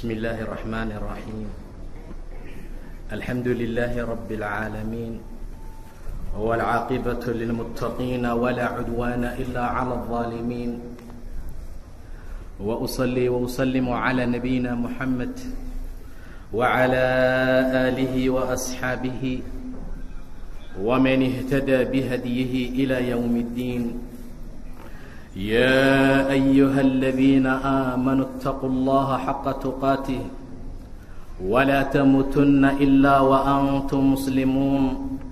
بسم الله الرحمن الرحيم الحمد لله رب العالمين والعاقبة للمتقين ولا عدوان إلا على الظالمين وأصلي وأسلم على نبينا محمد وعلى آله وأصحابه ومن اهتدى بهديه إلى يوم الدين يا أيها الذين آمنوا اتقوا الله حق تقاته ولا تموتن إلا وأنتم مسلمون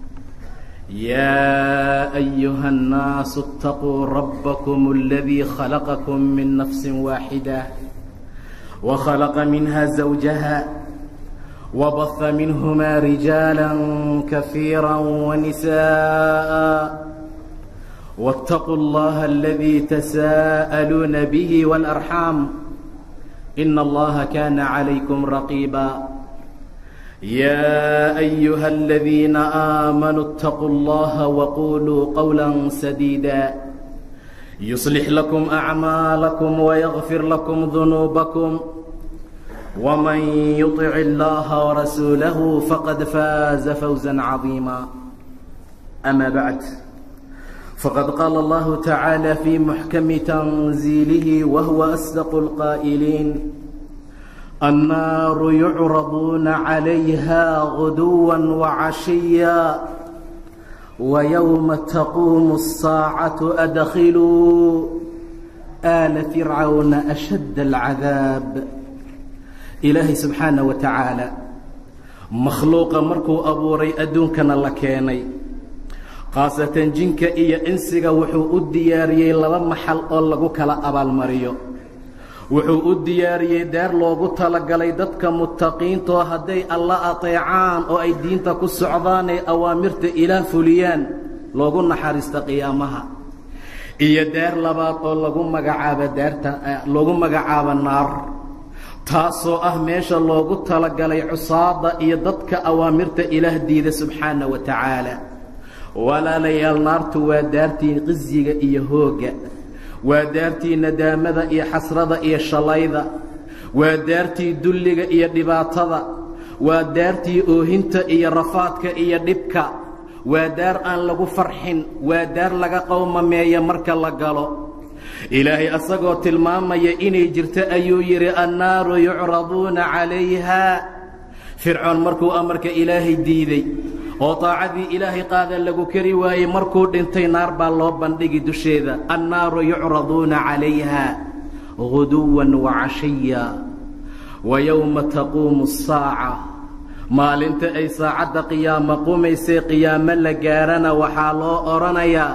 يا أيها الناس اتقوا ربكم الذي خلقكم من نفس واحدة وخلق منها زوجها وبث منهما رجالا كثيرا ونساء واتقوا الله الذي تساءلون به والأرحام إن الله كان عليكم رقيبا يا أيها الذين آمنوا اتقوا الله وقولوا قولا سديدا يصلح لكم أعمالكم ويغفر لكم ذنوبكم ومن يطع الله ورسوله فقد فاز فوزا عظيما أما بعد فقد قال الله تعالى في محكم تنزيله وهو أصدق القائلين النار يعرضون عليها غدوا وعشيا ويوم تقوم الساعة أدخلوا آل فرعون أشد العذاب ilaahay subxaana wa tacaala makhluuqa markuu abuuray adduunkana la keenay khaasatan jinka iyo insiga wuxuu u diyaariyey laba maxal oo lagu kala abaalmariyo wuxuu u diyaariyey daar loogu talagalay dadka muttaqiintoo hadday alla ateecaan oo ay diinta ku socdaanay awaamirta ilaah fuliyaan loogu naxariista qiyaamaha iyo daar labaad oo lagu magacaabo daarta loogu magacaabo naar taasoo ah meesha loogu talagalay cusaada iyo dadka awaamirta ilaah diida subxaana wa tacaala walaalayaal naartu waa daartii qisyiga iyo hoogga waa daartii nadaamada iyo xasrada iyo shalayda waa daartii dulliga iyo dhibaatada waa daartii oohinta iyo rafaadka iyo dhibka waa daar aan lagu farxin waa daar laga qowmameeya marka la galo ilaahay asagoo tilmaamaya inay jirto ayuu yidhi annaaru yucraduuna calayha fircoon markuu amarka ilaahay diiday oo daacadii ilaahay qaada lagu kari waayey markuu dhintay naar baa loo bandhigi dusheeda annaaru yucraduuna calayha guduwan wacashiya wa yowma taquumu asaaca maalinta ay saacadda qiyaamo qumaysay qiyaamo la gaarana waxaa loo odhanayaa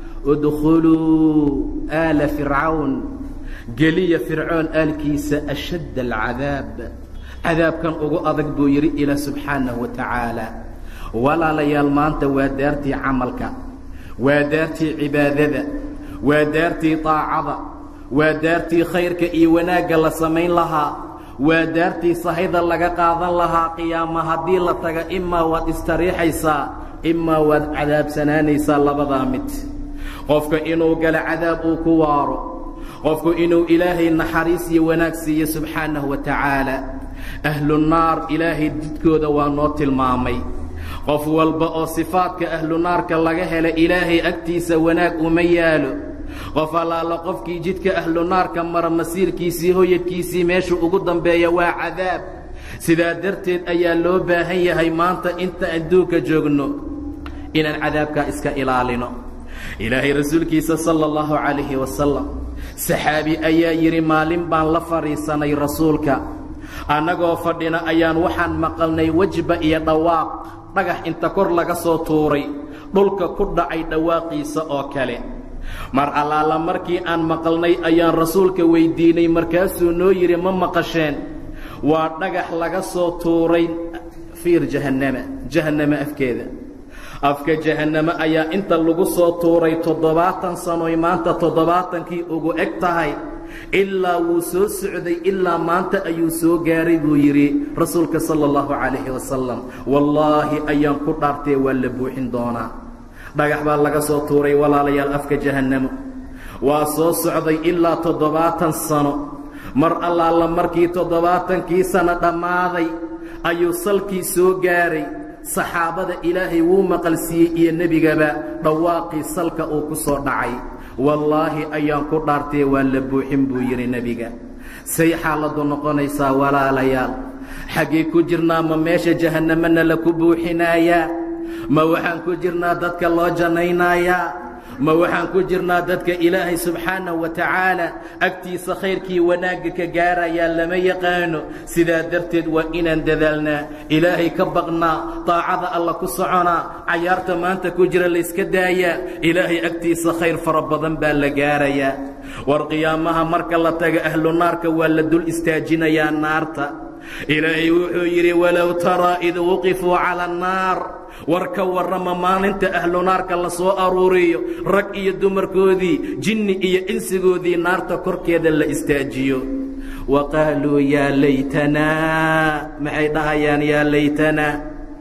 udkhuluu aala fircawn geliya fircoon aalkiisa ashadd alcadaab cadaabkan ugu adag buu yidhi ilaa subxaanahu wa tacaala walaalayaal maanta waa daartii camalka waa daartii cibaadada waa daartii daacada waa daartii khayrka iyo wanaagga la samayn lahaa waa daartii sahayda laga qaadan lahaa qiyaama haddii la taga imaa waad istariixaysaa imaa waad cadaabsanaanaysaa labadaa mid qofka inuu galo cadaab uu ku waaro qofku inuu ilaahay naxariis iyo wanaag siiyo subxaanahu wa tacaala ahlunaar ilaahay jidkooda waa noo tilmaamay qof walba oo sifaadka ahlunaarka laga hela ilaahay agtiisa wanaag uma yaalo qof allaala qofkii jidka ahlunaarka mara masiirkiisii hoyadkiisii meeshu ugu dambeeya waa cadaab sidaa darteed ayaa loo baahan yahay maanta inta adduunka joogno inaan cadaabkaa iska ilaalino ilaahay rasuulkiisa sala allahu calayhi wasalam saxaabi ayaa yidhi maalin baan la fadhiisanay rasuulka annagoo fadhina ayaan waxaan maqalnay wejba iyo dhawaaq dhagax inta kor laga soo tuuray dhulka ku dhacay dhawaaqiisa oo kale mar allaala markii aan maqalnay ayaan rasuulka weyddiinay markaasuu noo yidhi ma maqasheen waa dhagax laga soo tuuray fiir jahannama jahannama afkeeda afka jahannamo ayaa inta lagu soo tuuray toddobaatan sanoy maanta toddobaatankii ugu eg tahay ilaa wuu soo socday ilaa maanta ayuu soo gaaray buu yidhi rasuulka sala allahu calayhi wasalam wallaahi ayaan ku dhaartee waa la buuxin doonaa dhagax baa laga soo tuuray walaalayaal afka jahannamo waa soo socday ilaa toddobaatan sano mar allaala markii toddobaatankii sano dhammaaday ayuu salkii soo gaaray saxaabada ilaahay wuu maqalsiiyey iyo nebigaba dhawaaqii salka uu ku soo dhacay wallaahi ayaan ku dhaartee waa la buuxin buu yidhi nebiga say xaaladdu noqonaysaa walaalayaal xaggee ku jirnaa ma meesha jahannamana la ku buuxinaayaa ma waxaan ku jirnaa dadka loo jannaynayaa ma waxaan ku jirnaa dadka ilaahay subxaanahu wa tacaala agtiisa khayrkii wanaagga ka gaarayaa lama yaqaano sidaa darteed waa inaan dadaalnaa ilaahay ka baqnaa daacada alla ku soconaa cayaarta maanta ku jira layska daayaa ilaahay agtiisa khayr fara badan baa la gaarayaa war qiyaamaha marka la taga ahlu naarka waa la dul istaajinayaa naarta ilaahay wuxuu yidhi walow taraa id wuqifuu cala annaar war ka warrama maalinta ahlu naarka la soo aruuriyo rag iyo dumarkoodii jinni iyo insigoodii naarta korkeeda la istaajiyo wa qaaluu yaa laytanaa maxay dhahayaan yaa laytanaa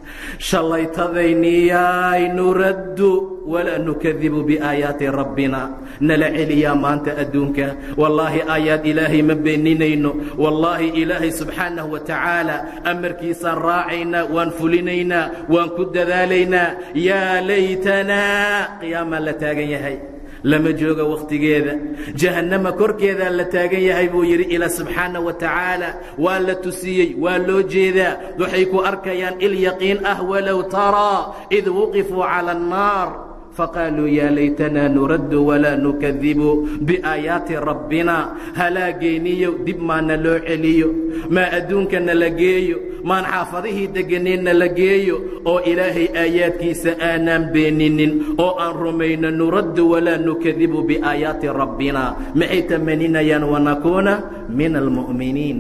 shallaytadayniyaay nuraddu walaa nukadibu biaayaati rabbina nala celiyaa maanta adduunka wallaahi aayaad ilaahay ma beeninayno wallaahi ilaahay subxaanahu wa tacaala amarkiisaan raacaynaa waan fulinaynaa waan ku dadaalaynaa yaa laytanaa qiyaamaa la taagan yahay lama jooga wakhtigeeda jahannama korkeedaa la taagan yahay buu yidhi ilaa subxaana wa tacaala waa la tusiyey waa loo jeedaa waxay ku arkayaan il yaqiin ah walow taraa id wuqifuu cala annaar faqaaluu yaa laytanaa nuraddu walaa nukadibu biaayaati rabbina halaagayniyo dib maana loo celiyo maa adduunkana la geeyo maan xaafadihii degganeenna la geeyo oo ilaahay aayaadkiisa aanaan beeninin oo aan rumayno nuraddu walaa nukadibu biaayaati rabbina maxay tamaninayaan wanakuuna min almu'miniin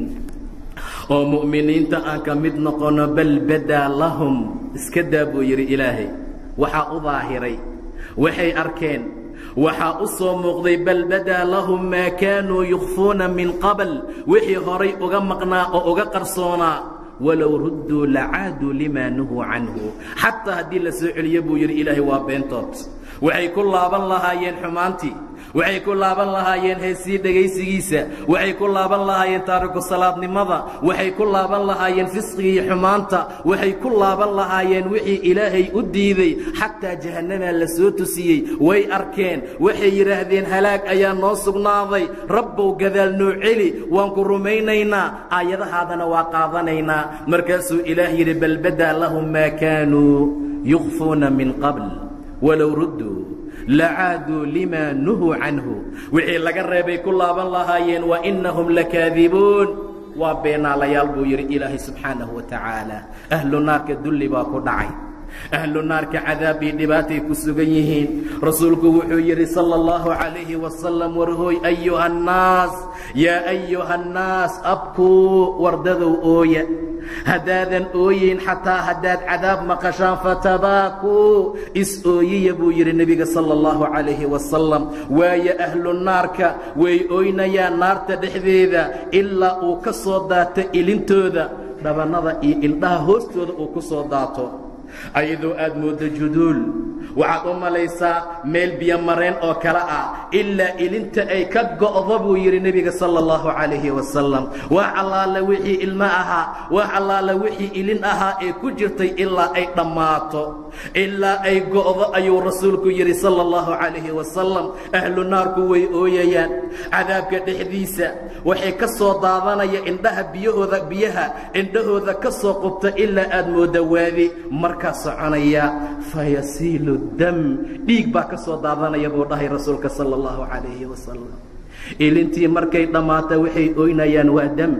oo mu'miniinta aan ka mid noqono bal badaa lahum iska daa buu yidhi ilaahay waxaa u daahiray waxay arkeen waxaa u soo muuqday bal badaa lahum maa kaanuu yukhfuuna min qabl wixii horay uga maqnaa oo uga qarsoonaa walow rudduu lacaaduu limaa nuhuu canhu xataa haddii la soo celiyo buu yidhi ilaahay waa beentood waxay ku laaban lahaayeen xumaantii waxay ku laaban lahaayeen heesii dhegaysigiisa waxay ku laaban lahaayeen taariku salaadnimada waxay ku laaban lahaayeen fisqigii xumaanta waxay ku laaban lahaayeen wixii ilaahay u diiday xataa jahannamaa la soo tusiyey way arkeen waxay yidhaahdeen halaag ayaa noo sugnaaday rabbow gadaal noo celi waan ku rumaynaynaa aayadahaadana waa qaadanaynaa markaasuu ilaah yidhi bal badaa lahum maa kaanuu yukhfuuna min qabl walow rudduu lacaaduu limaa nuhuu canhu wixii laga reebay ku laaban lahaayeen wa innahum lakaadibuun waa beenaalayaal buu yidhi ilaahay subxaanahu wa tacaala ahlu naarka dulli baa ku dhacay ahlu naarka cadaab iyo dhibaatay ku sugan yihiin rasuulku wuxuu yidhi sala allahu calayhi wasalam warhooy ayuha annaas yaa ayuha annaas abkuu wardadow ooya haddaadan ooyin xataa haddaad cadaab maqashaan fatabaakuu is ooyiya buu yidhi nebiga sala allahu calayhi wasalam waayo ahlu naarka way ooynayaan naarta dhexdeeda ilaa uu ka soo daato ilintooda dhabannada iyo ildhaha hoostooda uu ku soo daato ayadoo aad mooddo juduul waxaad u malaysaa meel biyomareen oo kale ah ilaa ilinta ay ka go'do buu yidhi nebiga sala allahu calayhi wasalam wax allaala wixii ilmo ahaa wax allaala wixii ilin ahaa ee ku jirtay ilaa ay dhammaato ilaa ay go'do ayuu rasuulku yidhi sala allahu calayhi wasalam ahlu naarku way ooyayaan cadaabka dhexdiisa waxay ka soo daadanaya indhaha biyahooda biyaha indhahooda ka soo qubta ilaa aad moodda waadi markaa soconaya fayasiilu dam dhiig baa ka soo daadanaya buu dhahay rasuulka sala allahu calayhi wasalam ilintii markay dhammaata waxay oynayaan waa dam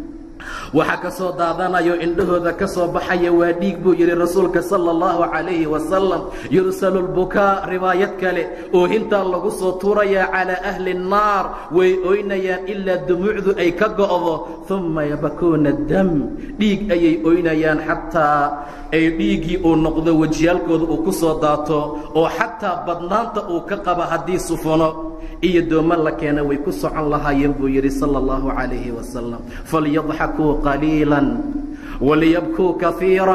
waxaa ka soo daadanayo indhahooda ka soo baxaya waa dhiig buu yidhi rasuulka sala allahu calayhi wasalam yursalu lbukaa riwaayad kale oohintaa lagu soo tuurayaa calaa ahli nnaar way oynayaan ilaa dumuucdu ay ka go'do uma yabakuuna dam dhiig ayay oynayaan xataa ay dhiiggii uu noqdo wejiyaalkooda uu ku soo daato oo xataa badnaanta uu ka qaba haddii sufuno iyo dooma la keena way ku socon lahaayeen buu yidhi sala allahu calayhi wasalam falyadxakuu qaliilan waliyabkuu kaiiran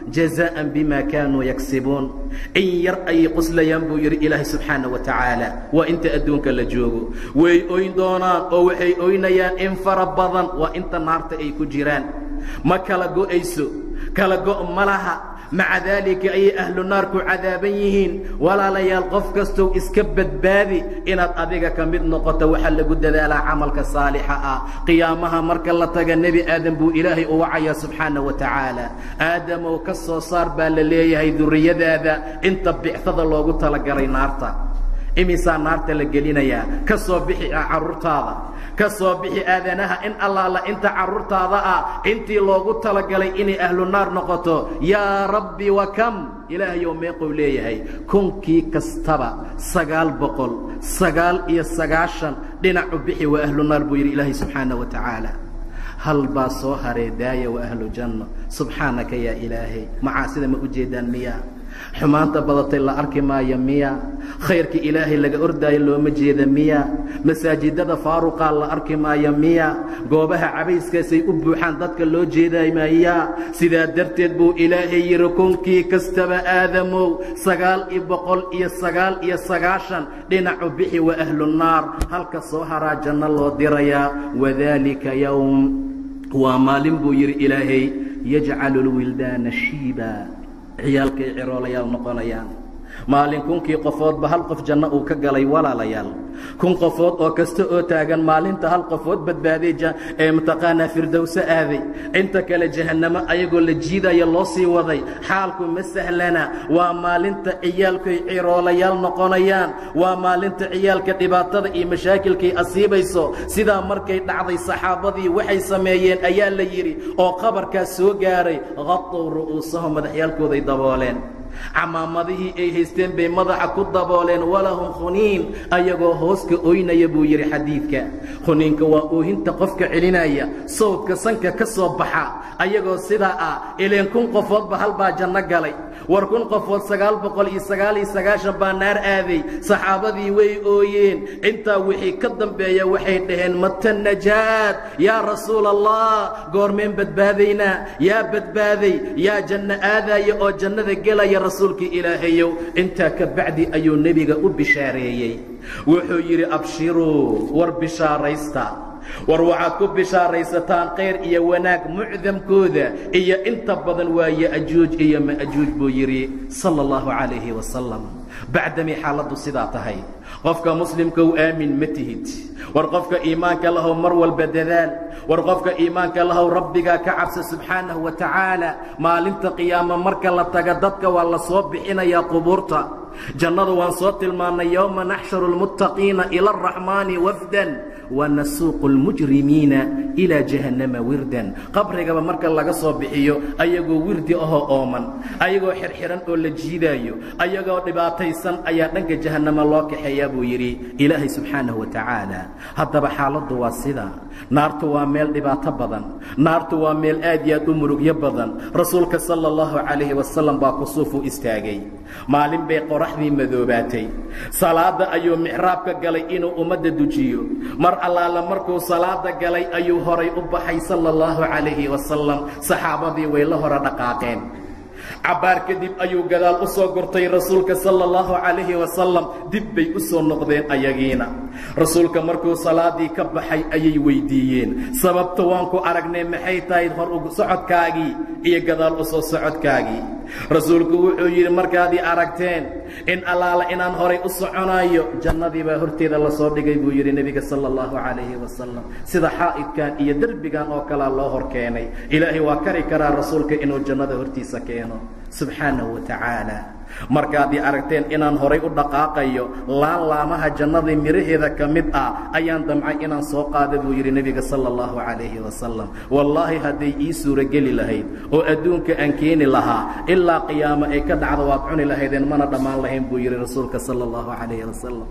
jazaa'an bima kaanuu yagsibuun in yar ayay qoslayaan buu yidhi ilaahay subxaana wa tacaala waa inta adduunka la joogo way oyn doonaan oo waxay oynayaan in fara badan waa inta naarta ay ku jiraan ma kala go'ayso kala go' ma laha maca daalika ayay ahlu naarku cadaaban yihiin walaalayaal qof kastow iska badbaadi inaad adiga ka mid noqoto waxaa lagu dadaalaa camalka saalixa ah qiyaamaha marka la taga nebi aadam buu ilaahay u wacayaa subxaana wa tacaala aadamow ka soo saar baa la leeyahay durriyadaada inta bictada loogu talagalay naarta imisaa naarta la gelinayaa ka soo bixi carruurtaada ka soo bixi aadanaha in allaala inta carruurtaada ah intii loogu talagalay inay ahlu naar noqoto yaa rabbi wa kam ilaahayow meequu leeyahay kunkii kastaba sagaal boqol sagaal iyo sagaashan dhinacu bixi waa ahlu naar buu yidhi ilaahay subxaana wa tacaala hal baa soo haree daaya wa ahlu janno subxaanaka yaa ilaahay macaasida ma u jeedaan miyaa xumaanta badatay la arki maayo miya khayrka ilaahay laga ordaayo looma jeeda miya masaajidada faaruqaa la arki maayo miya goobaha cabayskaasay u buuxaan dadka loo jeeday maya sidaa darteed buu ilaahay yidhi kunkii kastaba aadamow sagaal iyo boqol iyo sagaal iyo sagaashan dhinacu bixi wa ahlunaar halka soo haraa janno loo dirayaa wadaalika yowm waa maalin buu yidhi ilaahay yajcalu lwildaana shiiba ciyaalkay ciroolayaal noqonayaan maalin kunkii qofoodba hal qof janno uu ka galay walaalayaal kun qofood oo kasta oo taagan maalinta hal qofood badbaaday ee mataqaanaa firdowse aaday inta kale jahannamo ayagoo la jiidaya loo sii waday xaalku ma sahlana waa maalinta ciyaalkay ciroolayaal noqonayaan waa maalinta ciyaalka dhibaatada iyo mashaakilkay asiibayso sidaa markay dhacday saxaabadii waxay sameeyeen ayaa la yidhi oo qabarkaas soo gaaray qatow ru'uusahum madaxyaalkooday dabooleen camaamadihii ay haysteen bay madaxa ku dabooleen walahum khuniin ayagoo hooska oynaya buu yidhi xadiidka khuniinka waa oohinta qofka celinaya sawdka sanka ka soo baxa ayagoo sidaa ah ileen kun qofoodba hal baa janno galay war kun qofood sagaal boqol iyo sagaal iyo sagaashan baa naar aaday saxaabadii way ooyeen intaa wixii ka dambeeya waxay dhaheen mata najaad yaa rasuula allah goormeen badbaadaynaa yaa badbaaday yaa janno aadaya oo jannada gelaya rasuulkii ilaahayow intaa ka bacdi ayuu nebiga u bishaareeyey wuxuu yidhi abshiruu war bishaaraysta war waxaad ku bishaaraysataan khayr iyo wanaag mucdamkooda iyo inta badan waa ya'juuj iyo ma'juuj buu yidhi sala allahu calayhi wasalam bacdamay xaaladdu sidaa tahay qofka muslimka u aamin ma tihid war qofka iimaanka lahow mar walba dadaal war qofka iimaanka lahow rabbigaa ka cabsa subxaanahu wa tacaala maalinta qiyaamo marka la taga dadka waa la soo bixinayaa qubuurta jannadu waan soo tilmaannay yowma naxsharu lmuttaqiina ila araxmaani wafdan wanasuuqu lmujrimiina ilaa jahannama wirdan qabrigaba marka laga soo bixiyo ayagoo wirdi ahoo ooman ayagoo xirxiran oo la jiidaayo ayagoo dhibaataysan ayaa dhanka jahannama loo kaxeeyaa buu yidhi ilaahay subxaanahu wa tacaala haddaba xaaladdu waa sidaa naartu waa meel dhibaato badan naartu waa meel aad iyo aad u murugyo badan rasuulka sala allahu calayhi wasalam baa kusuufu istaagay maalin bay qoraxdii madoobaatay salaadda ayuu mixraabka galay inuu ummadda dujiyo mar allaala markuu salaada galay ayuu horay u baxay sala allahu calayhi wasalam saxaabadii way la hore dhaqaaqeen cabbaar kadib ayuu gadaal u soo gurtay rasuulka sala allahu calayhi wasalam dib bay u soo noqdeen ayagiina rasuulka markuu salaadii ka baxay ayay weyddiiyeen sababta waan ku aragnay maxay tahay hor u socodkaagii iyo gadaal u soo socodkaagii rasuulku wuxuu yidhi markaadii aragteen in allaala inaan horay u soconaayo jannadii baa horteeda la soo dhigay buu yidhi nebiga sala allahu calayhi wasalam sida xaa'idkan iyo derbigan oo kalea loo hor keenay ilaahay waa kari karaa rasuulka inuu jannada hortiisa keeno subxaanahu wa tacaala markaadii aragteen inaan horay u dhaqaaqayo laan laamaha jannadii midhaheeda ka mid ah ayaan damcay inaan soo qaada buu yidhi nebiga sala allahu calayhi wasalam wallaahi hadday ii suurogeli lahayd oo adduunka aan keeni lahaa ilaa qiyaamo ay ka dhacdo waad cuni lahaydeen mana dhammaan lahayn buu yidhi rasuulka sala allahu calayhi wasalam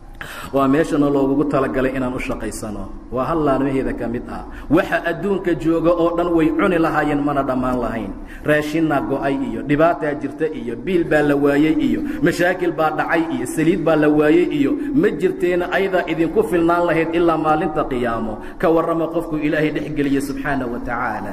waa meeshana loogugu talagalay inaan u shaqaysano waa hal laalmaheeda ka mid ah waxa adduunka jooga oo dhan way cuni lahaayeen mana dhammaan lahayn raashinna go'ay iyo dhibaataa jirta iyo biil baa la waayey iyo mashaakil baa dhacay iyo saliid baa la waayey iyo ma jirteena ayadaa idinku filnaan lahayd ilaa maalinta qiyaamo ka warrama qofku ilaahay dhex geliya subxaana wa tacaala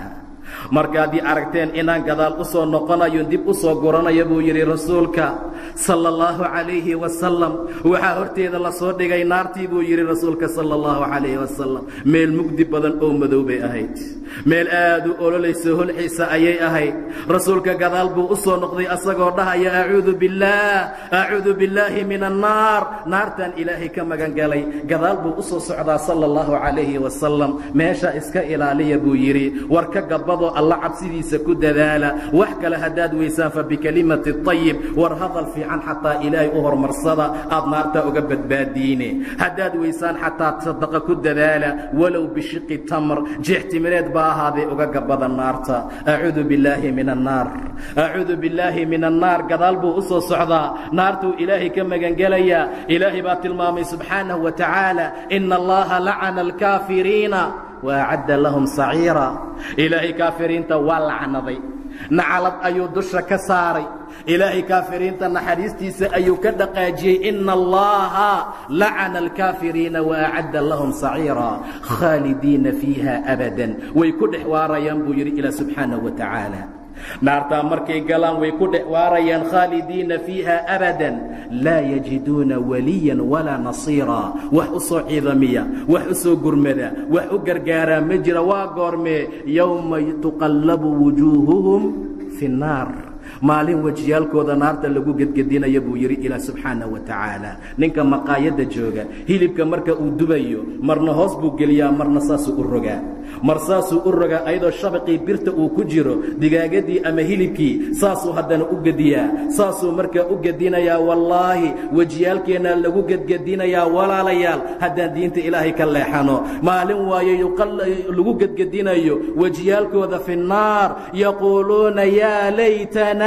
markaadii aragteen inaan gadaal u soo noqonayo dib u soo guranaya buu yidhi rasuulka sala allahu calayhi wasalam waxaa horteeda la soo dhigay naartii buu yidhi rasuulka sala allahu calayhi wasalam meel mugdi badan oo madow bay ahayd meel aad u ololayso holxiisa ayay ahayd rasuulka gadaal buu u soo noqday asagoo dhahaya acuudu billaah acuudu billaahi min annaar naartaan ilaahay ka magan galay gadaal buu u soo socdaa sala allahu calayhi wasalam meesha iska ilaaliya buu yidhi war ka gabadoo alla cabsidiisa ku dadaala wax kale haddaad weysaan fa bikelimati طayib war hadal fiican xataa ilaahay u hormarsada aad naarta uga badbaadiine haddaad weysaan xataa sadaqa ku dadaala walow bishiqi tamr jeextimireed baa ahaadee uga gabada naarta acuudu billaahi min annaar acuudu billaahi min annaar gadaal buu u soo socdaa naartuu ilaahay ka magangelayaa ilaahay baa tilmaamay subxaanahu wa tacaala ina allaha lacana alkaafiriina waacadda lahum saciira ilaahay kaafiriinta waa lacnaday nacalad ayuu dusha ka saaray ilaahay kaafiriinta naxariistiisa ayuu ka dhaqaajiyey ina allaha lacana alkaafiriina waacadda lahum saciira khaalidiina fiiha abadan way ku dhex waarayaan buu yidhi ilaa subxaanahu wa tacaala naartaa markay galaan way ku dhex waarayaan khaalidiina fiiha abadan laa yajiduuna waliyan walaa nasiira wax u soo ciidamiya wax u soo gurmada wax u gargaaraa ma jira waa goormee yowma tuqallabu wujuuhuhum fi nnaar maalin wejiyaalkooda naarta lagu gedgedinaya buu yidhi ilaah subxaanah wa tacaala ninka maqaayadda jooga hilibka marka uu dubayo marna hoos buu geliyaa marna saasuu u rogaa mar saasuu u rogaa ayadoo shabaqii birta uu ku jiro digaagadii ama hilibkii saasuu haddana u gediyaa saasuu markaa u gedinayaa wallaahi wejiyaalkeennaa lagu gedgedinayaa walaalayaal haddaan diinta ilaahay ka leexano maalin waayo lagu gedgedinayo wejiyaalkooda fi nnaar yaquuluuna yaa laytana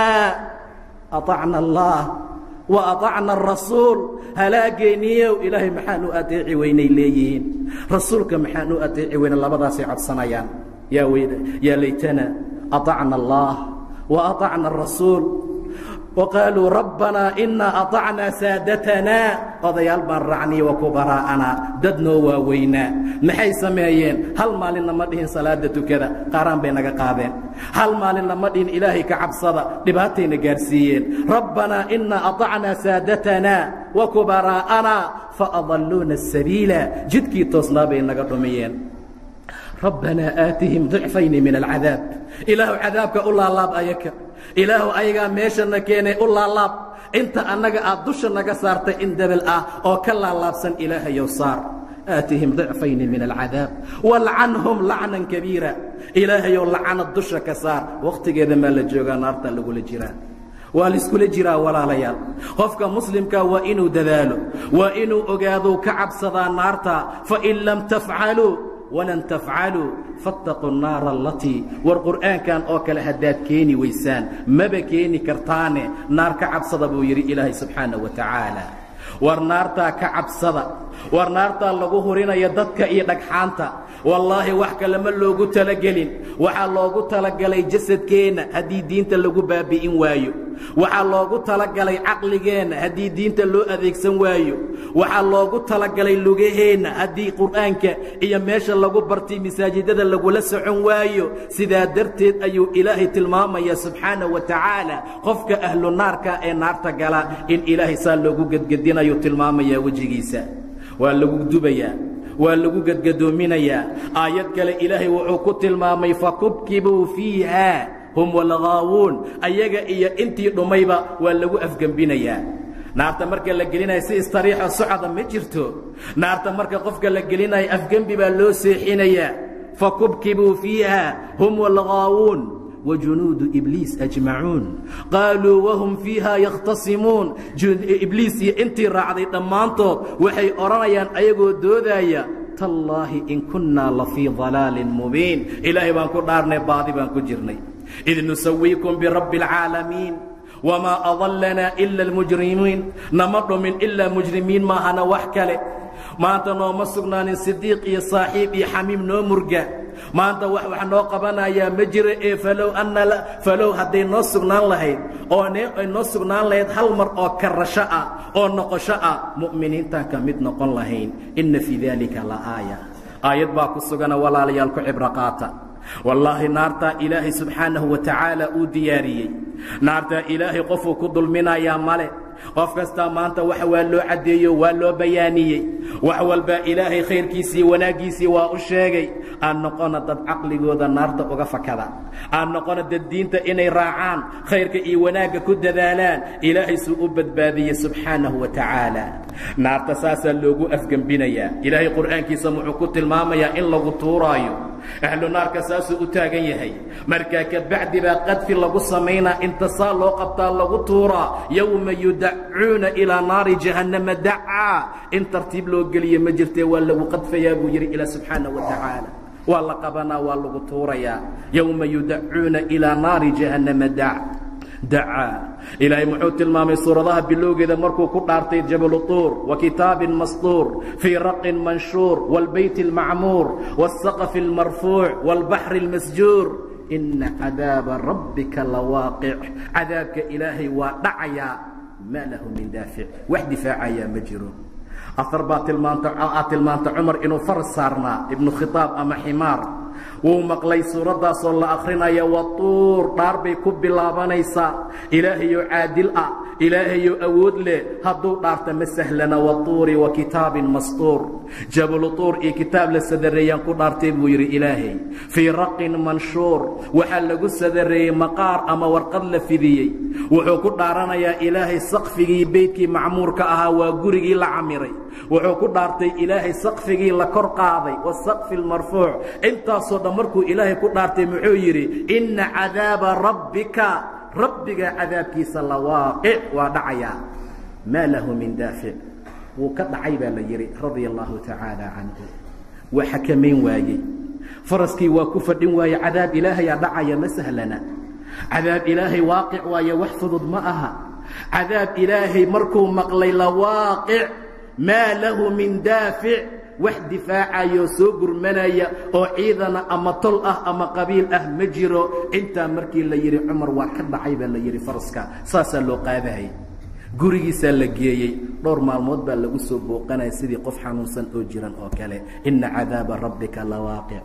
aطacna allah wa aطacna arasuul halaageeniyow ilaahay maxaan u ateeci weynay leeyihiin rasuulka maxaan u ateeci weyna labadaasay codsanayaan yaa laytana aطacna allah wa aطacna arasuul وqaaluu rabbanaa inaa aطacnaa saadatanaa odayaal baan raacniy wa kubaraa'anaa dad noo waaweynaa maxay sameeyeen hal maalinna ma dhihin salaada tukada qaaraan bay naga qaadeen hal maalinna ma dhihin ilaahay ka cabsada dhibaatayna gaarsiiyeen rabbanaa inaa aطacnaa saadatanaa wa kubaraa'anaa faadalluuna الsabiila jidkii toosnaa bay naga dhumiyeen rabbanaa aatihim ضicfayni min alcadaab ilaahu cadaabka u laalaab ayaka ilaahu ayagaa meeshana keenay u laalaab inta annaga aad dusha naga saartay in debel ah oo ka laalaabsan ilaahayow saar aatihim ضicfayni min alcadaab walcanhum lacnan kabiira ilaahayow lacanad dusha ka saar wakhtigeeda maa la joogaa naarta lagula jiraa waa laiskula jiraa walaalayaal qofka muslimka waa inuu dadaalo waa inuu ogaadou ka cabsadaa naarta fain lam tafcaluu walan tafcaluu faاtaquu الnaara alatii war qur'aankan oo kale haddaad keeni weysaan maba keeni kartaane naar ka cabsada buu yidhi ilaahay subxaanaه wa tacaala war naartaa ka cabsada war naartaa lagu hurinaya dadka iyo dhagxaanta wallaahi wax kale ma loogu talagelin waxaa loogu talagalay jasadkeenna haddii diinta lagu baabi'in waayo waxaa loogu talagalay caqligeenna haddii diinta loo adeegsan waayo waxaa loogu talagalay lugaheenna haddii qur'aanka iyo meesha lagu bartay masaajidada lagula socon waayo sidaa darteed ayuu ilaahay tilmaamaya subxaana wa tacaala qofka ahlu naarka ee naarta gala in ilaahay saa loogu gedgedinayo tilmaamaya wejigiisa waa lagu dubayaa waa lagu gedgadoominayaa aayad kale ilaahay wuxuu ku tilmaamay fakubkibuu fiiha hum walghaawuun ayaga iyo intii dhumayba waa lagu afgembinayaa naarta marka la gelinayo si istariixo socda ma jirto naarta marka qofka la gelinayo afgembi baa loo seexinayaa fakubkibuu fiiha hum walghaawuun وجنوud إبليiس أجمaعuun qاalوu وhm فيiha يkhtasimuun ibliis iyo intii raacday dhammaantood waxay odhanayaan ayagoo doodaya tallaahi in kunaa lafيi ضalaaل mubiin ilaahay baan ku dhaarnay baadi baan ku jirnay إid nusawiiكum برabbi الcaalamiin وmaa أضلnaa إلا الmujrimiin nama dhumin ilaa mujrimiin maahana wax kale maanta nooma sugnaanin صidiiq iyo saaxiib iyo xamiim noo murga maanta wax wax noo qabanayaa ma jiro ee falow anna falow hadday noo sugnaan lahayd oo ne ay noo sugnaan lahayd hal mar oo karasho ah oo noqosho ah mu'miniintaan ka mid noqon lahayn inna fii daalika la aaya aayad baa ku sugana walaalayaal ku cibro qaata wallaahi naartaa ilaahay subxaanahu wa tacaala uu diyaariyey naartaa ilaahay qofuu ku dulminayaa male qof kastaa maanta wax waa loo caddeeyo waa loo bayaaniyey wax walbaa ilaahay khayrkiisii wanaaggiisii waa u sheegay aan noqona dad caqligooda naarta uga fakada aan noqona dad diinta inay raacaan khayrka iyo wanaagga ku dadaalaan ilaahay suu u badbaadiyey subxaanahu wa tacaala naarta saasaa loogu afgembinayaa ilaahay qur'aankiisa wuxuu ku tilmaamayaa in lagu tuuraayo ahlu naarka saasuu u taagan yahay markaa kabacdi baa qadfi lagu samaynaa inta saa loo qabtaa lagu tuuraa yowma yudacuuna ilaa naari jahannama dacaa in tartiib loo geliye ma jirtee waa lagu qadfayaa buu yidhi ilaa subxaanaه wa tacaala waa la qabanaa waa lagu tuurayaa yowma yudacuuna ilaa naari jahannama dac dacaa ilaahay muxuu tilmaamay suuradaha bilowgeeda markuu ku dhaartay jabalu tuur wa kitaabin masطuur fii raqin manshuur wاlbayt اlmacmuur wالsaqف اlmarfuuc wاlbaxri اlmasjuur ina cadaaba rabbika lawaaqic cadaabka ilaahay waa dhacayaa maa lahu min daafic wax difaacayaa ma jiro afar baa tilmaanta aad tilmaanta cumar inuu faras saarnaa ibnu khitaab ama ximaar wuu maqlay suuraddaasoo la akrinaya watuur dhaar bay ku bilaabanaysaa ilaahayoo caadil ah ilaahayoo awood leh hadduu dhaarta ma sahlana watuuri wa kitaabin mastuur jabalu tuur iyo kitaab la sadareeyaan ku dhaartay buu yidhi ilaahay fii raqin manshuur waxaa lagu sadareeyey maqaar ama warqad la fidiyey wuxuu ku dhaaranayaa ilaahay saqfigii beydkii macmuurka ahaa waa gurigii la camiray wuxuu ku dhaartay ilaahay saqfigii la kor qaaday wasaqfi lmarfuuc intaasoo dhan markuu ilaahay ku dhaartay muxuu yidhi inna cadaaba rabbika rabbiga cadaabkiisa la waaqic waa dhacayaa maa lahu min daafic wuu ka dhacay baa la yidhi radia allahu tacaala canhu waa xakamayn waayey faraskii waa ku fadhin waaye cadaab ilaahayaa dhacaya ma sahlana cadaab ilaahay waaqic waaye wax fudud ma aha cadaab ilaahay markuu maqlay la waaqic maa lahu min daafic wax difaacayoo soo gurmanaya oo ciidana ama tol ah ama qabiil ah ma jiro intaa markii la yidhi cumar waa ka dhacay baa la yidhi faraska saasaa loo qaadahayy gurigiisaa la geeyey dhowr maalmood baa lagu soo booqanaya sidii qof xanuunsan oo jiran oo kale inna cadaaba rabbika la waaqic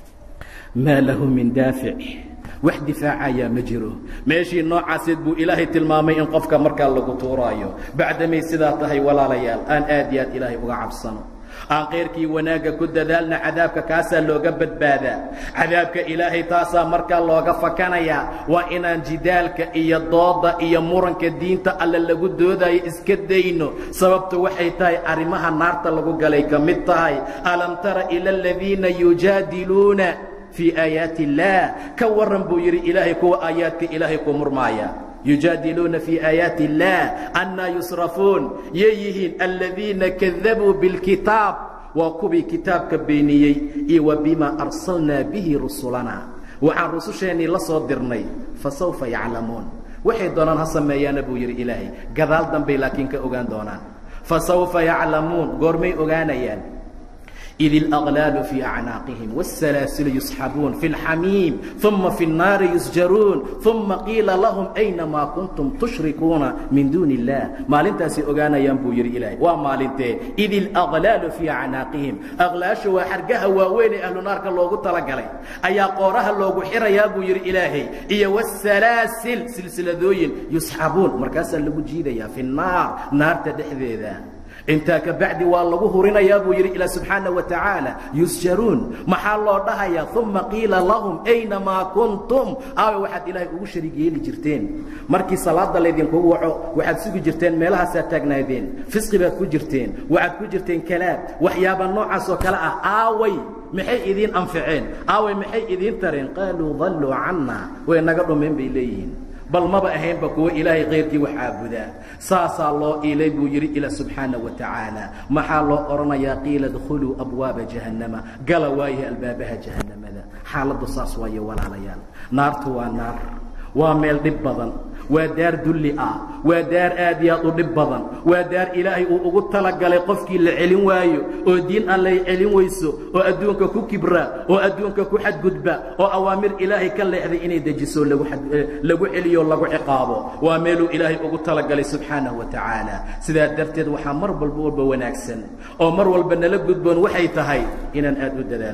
maa lahu min daafic wax difaacayaa ma jiro meeshii noocaaseed buu ilaahay tilmaamay in qofka markaa lagu tuuraayo bacdamay sidaa tahay walaalayaal aan aad iyo aad ilaahay uga cabsano aan kayrkii wanaagga ku dadaalna cadaabka kaasaa looga badbaadaa cadaabka ilaahay taasaa markaa looga fakanayaa waa inaan jidaalka iyo dooda iyo muranka diinta alle lagu doodayo iska dayno sababtu waxay tahay arrimaha naarta lagu galay ka mid tahay alam tara ila aladiina yujaadiluuna fii aayaati illaah ka warran buu yidhi ilaahay kuwa aayaadka ilaahay ku murmaaya yujaadiluuna fii aayaati illaah annaa yusrafuun yay yihiin aladiina kadabuu bilkitaab waa kuwii kitaabka beeniyey iyo wa bimaa arsalnaa bihi rusulana waxaan rususheennii la soo dirnay fa sawfa yaclamuun waxay doonaan ha sameeyaana buu yidhi ilaahay gadaal dambay laakiin ka ogaan doonaan fa sawfa yaclamuun goormay ogaanayaan إذ الأغلال في أعناaqهم والسلاسل يسحبون في الحميم ثم في الناaر يسجرون ثم قيiلa لهم أينما كنتم تشhركوuنa من دuن اللaه maalintaasay ogaanayaan buu yidhi ilahay waa maalintee إذ الأغلال في أعناaqهم أغلaaشha waa xargaha waaweyn ee ahlu naarka loogu talagalay ayaa qooraha loogu xirayaa buu yidhi ilaahay iyo والسلaaسل silsiladooyin يusxabuun markaasaa lagu jiidayaa في الناar naarta dhexdeeda intaa ka bacdi waa lagu hurinayaa buu yidhi ilaa subxaana wa tacaala yusjaruun maxaa loo dhahayaa uma qiila lahum aynamaa kuntum aawe waxaad ilaahay ugu shariig yeeli jirteen markii salaada laydinkugu waco waxaad sugi jirteen meelahaasaad taagnaadeen fisqi baad ku jirteen waxaad ku jirteen kalaab waxyaaba noocaas oo kale ah aaway maxay idiin anficeen aaway maxay idiin tareen qaaluu dalluu canna way naga dhumeen bay leeyihiin bal maba ahaynba kuwo ilaahay kayrkii wax caabudaa saasaa loo iilay buu yidhi ila subxaana wa tacaala maxaa loo odhanayaa qiila dkhuluu abwaaba jahannama gala waayahe albaabaha jahannamada xaaladdu saas waaye walaalayaal naartu waa naar waa meel dhib badan waa daar dulli ah waa daar aad iyo aad u dhib badan waa daar ilaahay uu ugu talagalay qofkii la celin waayo oo diin allay celin weyso oo adduunka ku kibra oo adduunka ku xadgudba oo awaamir ilaahay ka leexday inay dejiso lagu celiyo lagu ciqaabo waa meeluu ilaahay ugu talagalay subxaanahu wa tacaala sidaa darteed waxaa mar walba walba wanaagsan oo mar walba nala gudboon waxay tahay inaan aad u dadaalno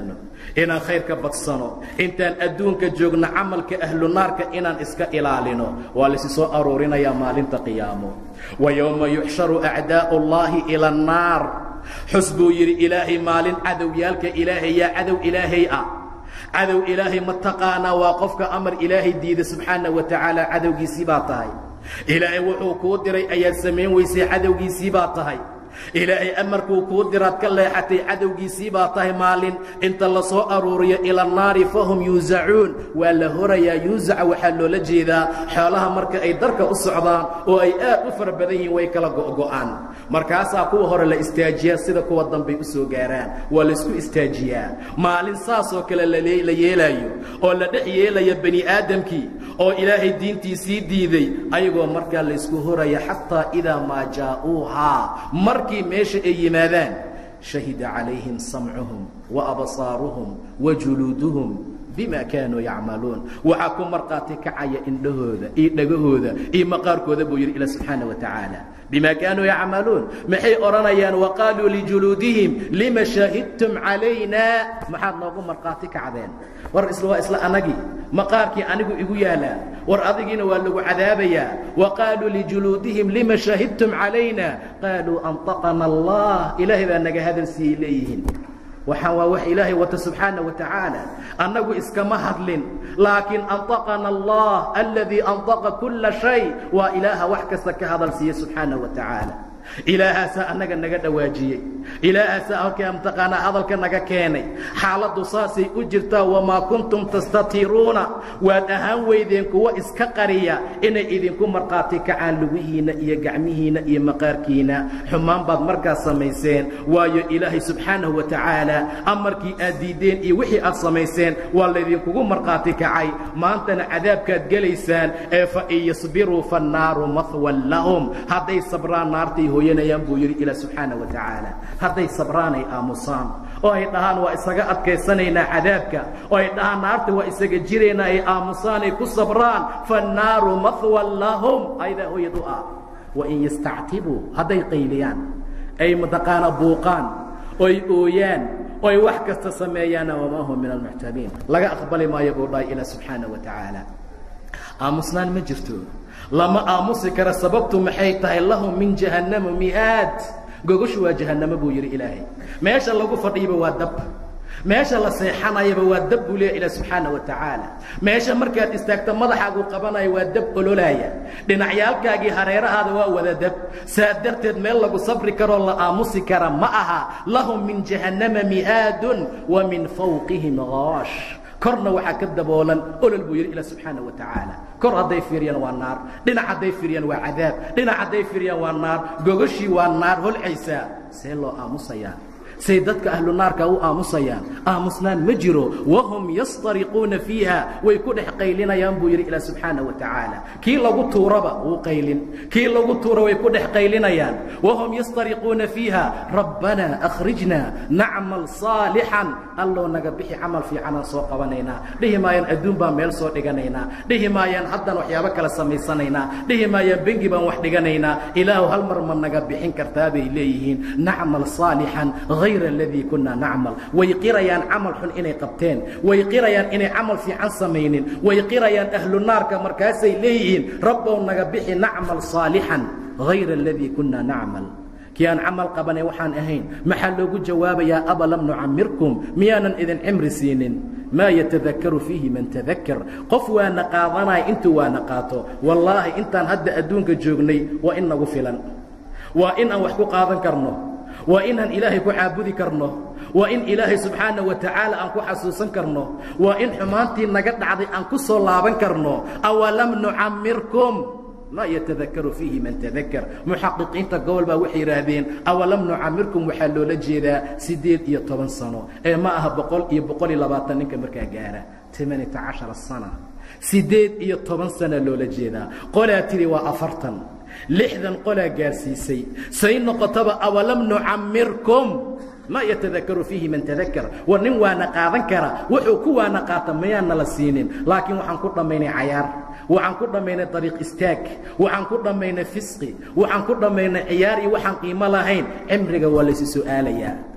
inaan khayrka badsano intaan adduunka joogno camalka ahlu naarka inaan iska ilaalino waa laysi soo aruurinayaa maalinta qiyaamo wa yowma yuxsharu acdaa'u اllahi ila annaar xus buu yidhi ilaahay maalin cadowyaalka ilaahay yaa cadow ilaahay ah cadow ilaahay ma taqaanaa waa qofka amar ilaahay diida subxaana wa tacaala cadowgiisii baa tahay ilaahay wuxuu kuu diray ayaad samayn weysay cadowgiisii baa tahay ilaahay amarkuu kuu diraad ka leexatay cadowgiisii baa tahay maalin inta la soo aruuriyo ila annaari fahum yuusacuun waa la horayaa yuusaca waxaa loola jeedaa xoolaha marka ay darka u socdaan oo ay aad u fara badan yihiin way kala go'go'aan markaasaa kuwa hore la istaajiyaa sida kuwa dambay u soo gaaraan waa laysku istaajiyaa maalin saasoo kale la yeelaayo oo la dhex yeelaya bani aadamkii oo ilaahay diintiisii diiday ayagoo markaa laysku horaya xataa idaa maa jaa'uuhaa markii meesha ay yimaadaan shahida calayhim samcuhum wa absaaruhum wa juluuduhum bima kaanuu yacmaluun waxaa ku markhaati kacaya indhahooda iyo dhegahooda iyo maqaarkooda buu yidhi ila subxaana wa tacaala bima kaanuu yacmaluun maxay odhanayaan wa qaaluu lijuluudihim lima shahidtum calayna maxaad noogu markhaati kacdeen war isla waa isla anagii maqaarkii anigu igu yaalaa war adigiina waa lagu cadaabayaa wa qaaluu lijuluudihim lima shahidtum calayna qaaluu antaqana allah ilaahay baa naga hadal siiyey leeyihiin waxaan waa wax ilaahay wata subxaana wa tacaala annagu iskama hadlin laakiin antaqana allah aladii antaqa kulla shay waa ilaaha wax kasta ka hadal siiye subxaana wa tacaala ilaahaasaa annaga naga dhawaajiyey ilaahaasaa halkaa mataqaanaa hadalka naga keenay xaaladdu saasay u jirtaa wamaa kuntum tastatiruuna waad ahaan weydeen kuwa iska qariya inay idinku markhaati kacaan lugihiinna iyo gacmihiinna iyo maqaarkiina xumaan baad markaas samayseen waayo ilaahay subxaanahu wa tacaala amarkii aad diiddeen iyo wixii aad samayseen waa laydinkugu markhaati kacay maantana cadaabkaad gelaysaan ee fa in yasbiruu fannaaru mahwan lahum hadday sabraan naartay hooyanayaan buu yidhi ilaa subxaana wa tacaala hadday sabraan ay aamusaan oo ay dhahaan waa isaga adkaysanaynaa cadaabka oo ay dhahaan naarta waa isaga jiraynaa ay aamusaan ay ku sabraan fannaaru mahwan lahum aydaa hooyad u ah wain yastactibuu hadday qayliyaan ay mataqaana buuqaan oy ooyaan oy wax kasta sameeyaana wamaa hum min almuctabiin laga aqbali maayo buu dhahay ilaa subxaana wa tacaala aamusnaan ma jirto lama aamusi kara sababtu maxay tahay lahum min jahannama mihaad gogoshu waa jahannamo buu yidhi ilaahay meesha lagu fadhiyaba waa dab meesha la seexanayaba waa dab buu leeya ilah subxaana wa tacaala meesha markaad istaagto madaxaagu qabanaya waa dab ololaaya dhinacyaalkaagii hareerahaada waa wada dab saa darteed meel lagu sabri karoo la aamusi kara ma aha lahum min jahannama mihaadun wa min fawqihim goosh korna waxaa ka daboolan olol buu yidhi ilah subxaana wa tacaala kor hadday fiiriyaan waa naar dhinac hadday fiiriyaan waa cadaab dhinac hadday fiiriyaan waa naar gogoshii waa naar holcaysaa see loo aamusayaa say dadka ahlu naarka u aamusayaan aamusnaan ma jiro wahum yastariquuna fiiha way ku dhex qaylinayaan buu yidhi ilah subxaana wa tacaala kii lagu tuuraba wuu qaylin kii lagu tuura way ku dhex qaylinayaan wahum yastariquuna fiiha rabbanaa akhrijna nacmal saalixan allow naga bixi camal fiicanaan soo qabanaynaa dhihi maayaan adduun baan meel soo dhiganaynaa dhihi maayaan haddaan waxyaabo kale samaysanaynaa dhihi maayaan bengi baan wax dhiganaynaa ilaahu hal mar ma naga bixin kartaa bay leeyihiin nacmal saalixan hayr aladii kunaa nacmal way qirayaan camal xun inay qabteen way qirayaan inay camal fiican samaynin way qirayaan ahlu naarka markaasay leeyihiin rabbow naga bixi nacmal saalixan hayra aladii kunaa nacmal kii aan camal qabanay waxaan ahayn maxaa loogu jawaabayaa abalam nucamirkum miyaanan idin cimri siinin maa yatadakaru fiihi man tadakkar qof waana qaadanaya intuu waana qaato wallaahi intaan hadda adduunka joognay waa in nagu filan waa in aan wax ku qaadan karno waa inaan ilaahay ku caabudi karno waa in ilaahay subxaana wa tacaala aan ku xasuusan karno waa in xumaantii naga dhacday aan ku soo laaban karno awalam nucamirkum ma yatadakaru fiihi man tadakar muxaqiqiinta gobol baa waxay yidhaahdeen awalam nucamirkum waxaa loola jeedaa siddeed iyo toban sano ee ma aha boqol iyo boqol iyo labaatan ninka markaa gaara tamanita cashara sana siddeed iyo toban sana loola jeedaa qolaa tidhi waa afartan lixdan qolaa gaarsiisay say noqotaba awalam nucamirkum ma yatadakaru fiihi man tadakar war nin waana qaadan kara wuxuu ku waana qaata mayaana la siinin laakiin waxaan ku dhammaynay cayaar waxaan ku dhammaynay dariiq istaag waxaan ku dhammaynay fisqi waxaan ku dhammaynay ciyaar iyo waxaan qiimo lahayn cimriga waa laysi su'aalayaa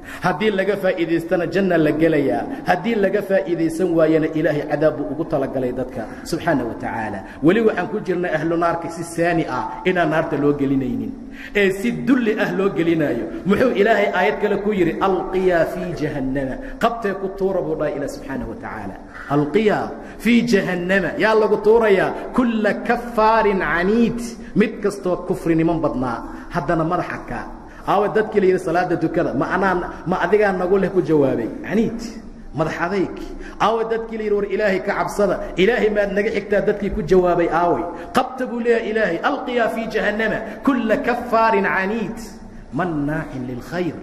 haddii laga faa'iidaystana janna la gelayaa haddii laga faa'iidaysan waayana ilaahay cadaab buu ugu talagalay dadka subxaana wa tacaala weli waxaan ku jirnay ahlu naarka si saani ah inaan naarta loo gelinaynin ee si dulli ah loo gelinaayo muxuu ilaahay aayad kale ku yidhi alqiyaa fii jahannama qabtee ku tuura buu dhahay ilah subxaana wa tacaala alqiyaa fii jahannama yaa lagu tuurayaa kulla kafaarin caniid mid kastoo kufriniman badnaa haddana madaxa kaa aawa dadkii la yidhi salaada tukada ma anaa ma adigaa nagu leh ku jawaabay caniid madax adayg aawa dadkii la yidhi war ilaahay ka cabsada ilaahay maad naga xigtaa dadkii ku jawaabay aaway qabta buu leeyahay ilaahay alqiyaa fii jahannama kulla kafaarin caniid mannaacin lilkhayr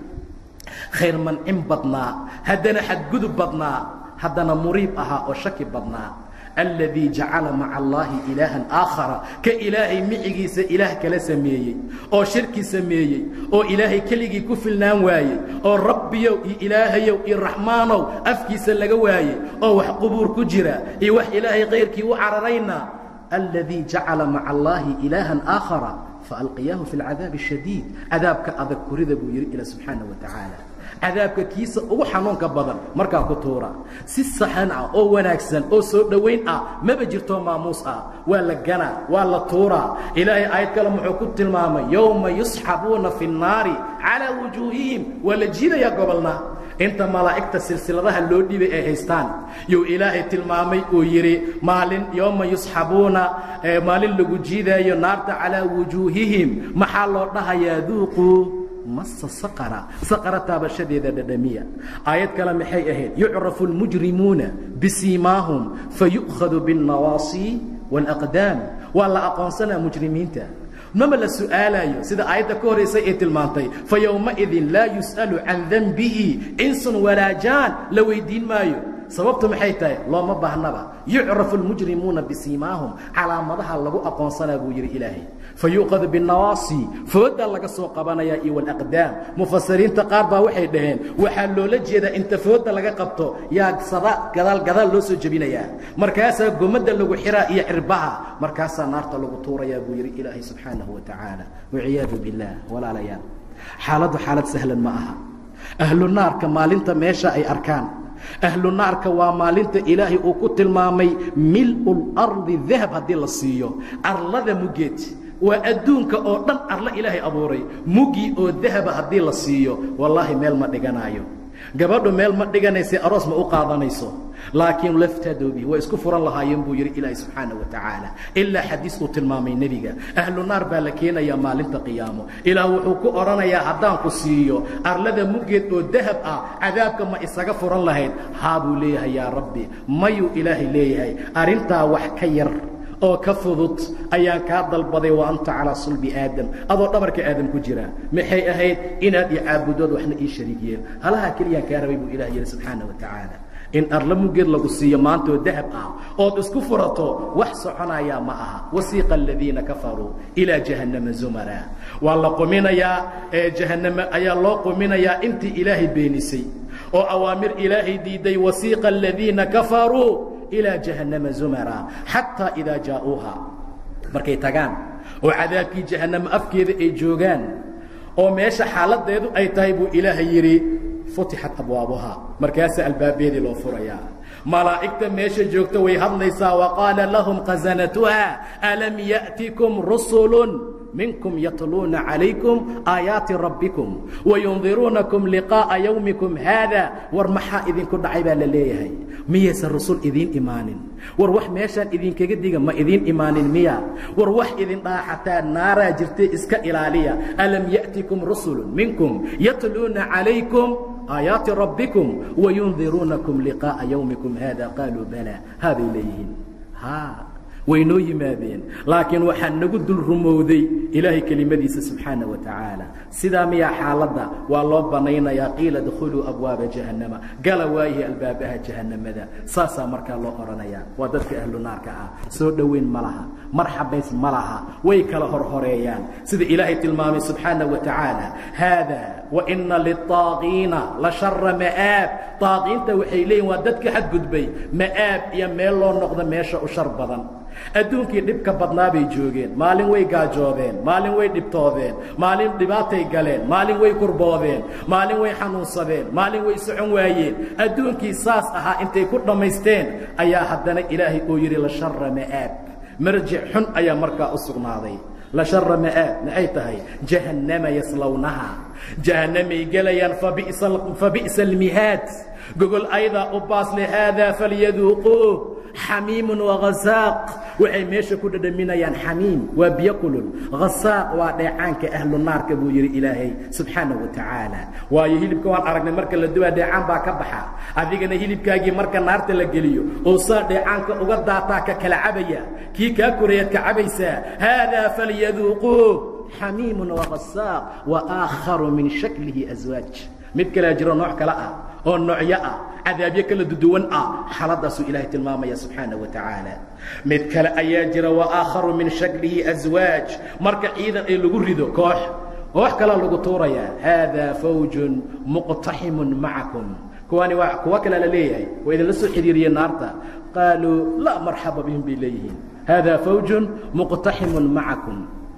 khayr mancin badnaa haddana xadgudub badnaa haddana muriib ahaa oo shaki badnaa aladii jacala maca allaahi ilaahan aakhara ka ilaahay micigiisa ilaah kala sameeyey oo shirki sameeyey oo ilaahay keligii ku filnaan waayey oo rabbiyow iyo ilaahayow iyo raxmaanow afkiisa laga waayey oo wax qubuur ku jira iyo wax ilaahay kayrkii u cararayna aladii jacala maca allaahi ilaahan aakhara faalqiyaahu fi alcadaabi ashadiid cadaabka adag kurida buu yidhi ila subxaana wa tacaala cadaabka kiisa ugu xanuunka badan markaa ku tuura si saxan ah oo wanaagsan oo soo dhowayn ah maba jirto maamuus ah waa la ganaa waa la tuuraa ilaahay aayad kale muxuu ku tilmaamay yowma yusxabuuna fi nnaari calaa wujuuhihim waa la jiidayaa gobolna inta malaa'igta silsiladaha loo dhibay ay haystaan yuu ilaahay tilmaamay uu yidhi maalin yowma yusxabuuna maalin lagu jiidaayo naarta calaa wujuuhihim maxaa loo dhahayaa duuquu masa saqara saqara taabashadeeda dhadhamiya aayad kale maxay ahayd yucrafu almujrimuuna bisiimaahum fayu'khadu biاlnawaasi wاlaqdaam waa la aqoonsanaa mujrimiinta mama la su'aalayo sida aayadda ka horaysay ee tilmaantay fa yowmaidin laa yus'alu can denbihi insun walaa jaan la weydiin maayo sababtu maxay tahay looma baahnaba yucrafu almujrimuuna bisiimaahum calaamadaha lagu aqoonsanaa buu yidhi ilaahay fa yuuqadu binnawaasi fooddaa laga soo qabanayaa iyo walaqdaam mufasiriinta qaar baa waxay dhaheen waxaa loola jeedaa inta foodda laga qabto yaa sada gadaal gadaal loo soo jebinayaa markaasaa gomadda lagu xiraa iyo cirbaha markaasaa naarta lagu tuurayaa buu yidhi ilaahay subxaanahu wa tacaala waciyaadu billaah walaalayaal xaaladdu xaalad sahlan ma aha ahlu naarka maalinta meesha ay arkaan ahlu naarka waa maalinta ilaahay uu ku tilmaamay mil'u lardi dahab haddii la siiyo arlada muggeed waa adduunka oo dhan arlo ilaahay abuuray muggii oo dahaba haddii la siiyo wallaahi meel ma dhiganaayo gabadhu meel ma dhiganaysa aroos ma u qaadanayso laakiin laftadoobi way isku furan lahaayeen buu yidhi ilaahay subxaana wa tacaala ilaa xadiis uu tilmaamay nebiga ahlu naar baa la keenayaa maalinta qiyaamo ilaah wuxuu ku odhanayaa haddaan ku siiyo arlada muggeed oo dahab ah cadaabka ma isaga furan lahayd haa buu leeyahay yaa rabbi mayuu ilaahay leeyahay arrintaa wax ka yar oo ka fudud ayaan kaa dalbaday wa anta calaa sulbi aadam adoo dhabarka aadam ku jira maxay ahayd inaad i caabudood waxna ii shariigiyeen halahaa keliyaan kaa rabay buu ilah yidhi subxaana wa tacaala in arla muggeed lagu siiyo maantaoo dahab ah ood isku furato wax soconayaa ma aha wasiiqa aladiina kafaruu ilaa jahannama zumara waa la quminayaa ee jahanname ayaa loo quminayaa intii ilaahay beenisay oo awaamir ilaahay diiday wasiiqa aladiina kafaruu ilaa jahannama zumara xataa idaa jaa'uuha markay tagaan oo cadaabkii jahannamo afkeeda ay joogaan oo meesha xaaladeedu ay tahay buu ilaahay yidhi futixat abwaabuhaa markaasaa albaabeedii loo furayaa malaa'igta meesha joogta way hadlaysaa wa qaala lahum khasanatuha alam ya'tikum rusulun minkum yatluuna calaykum aayaati rabbikum wayundiruunakum liqaa'a yowmikum haada war maxaa idinku dhacay baa la leeyahay miyaysan rusul idiin imaanin war wax meeshaan idinkaga diga ma idiin imaanin miya war wax idin dhaaxataa naaraa jirtay iska ilaaliya alam ya'tikum rusulun minkum yatluuna calaykum aayaati rabbikum wayundiruunakum liqaa'a yowmikum haada qaaluu balaa haabay leeyihiin way noo yimaadeen laakiin waxaa nagu dul rumowday ilaahay kelimadiisa subxaana wa tacaala sidaa miyaa xaaladda waa loo banaynayaa qiila dkhuluu abwaaba jahannama gala waayihi albaabaha jahannamada saasaa markaa loo odhanayaa waa dadka ahlu naarka ah soo dhoweyn ma laha marxabays ma laha way kala horhoreeyaan sida ilaahay tilmaamay subxaana wa tacaala haada waina liلطaaqiina la shara ma'aab طaaqiinta waxay leeyihin waa dadka xadgudbay ma'aab iyo meel loo noqdo meesha u shar badan adduunkii dhibka badnaa bay joogeen maalin way gaajoodeen maalin way dhibtoodeen maalin dhibaatay galeen maalin way kurboodeen maalin way xanuunsadeen maalin way socon waayeen adduunkii saas ahaa intay ku dhammaysteen ayaa haddana ilaahay uu yidhi la shara ma'aab marjic xun ayaa markaa u sugnaaday la shara ma'aab maxay tahay jahannama yaslawnaha jahannamay gelayaan fabi'sa almihaad gogol aydaa u baasle haadaa falyaduuquuh xamiimun waghasaaq waxay meesha ku dhadhaminayaan xamiim waa biyo kulul hasaaq waa dheecaanka ahlu naarka buu yidhi ilaahay subxaana wa tacaala waayo hilibka waan aragnay marka la dubaa dheecaan baa ka baxa adigana hilibkaagii marka naarta la geliyo oo saa dheecaanka uga daataa ka kala cabaya kii kaa koreeyaad ka cabaysaa haadaa falyaduuquuh xamiimun waghasaaq wa aakharu min shaklihi aswaaj mid kalea jiro nooc kale ah oo noocyo ah cadaabyo kala duduwan ah xaaladaasuu ilaahay tilmaamaya subxaana wa tacaala mid kale ayaa jira waaakharu min shaklihi aswaaj marka ciidan ay lagu rido koox koox kalea lagu tuurayaa haadaa fawjun muqtaximun macakum kuwani waa kuwo kalea la leeyahay waa idinla soo xidhiiriyeen naarta qaaluu laa marxaba bihim bay leeyihiin haadaa fawjun muqtaximun macakum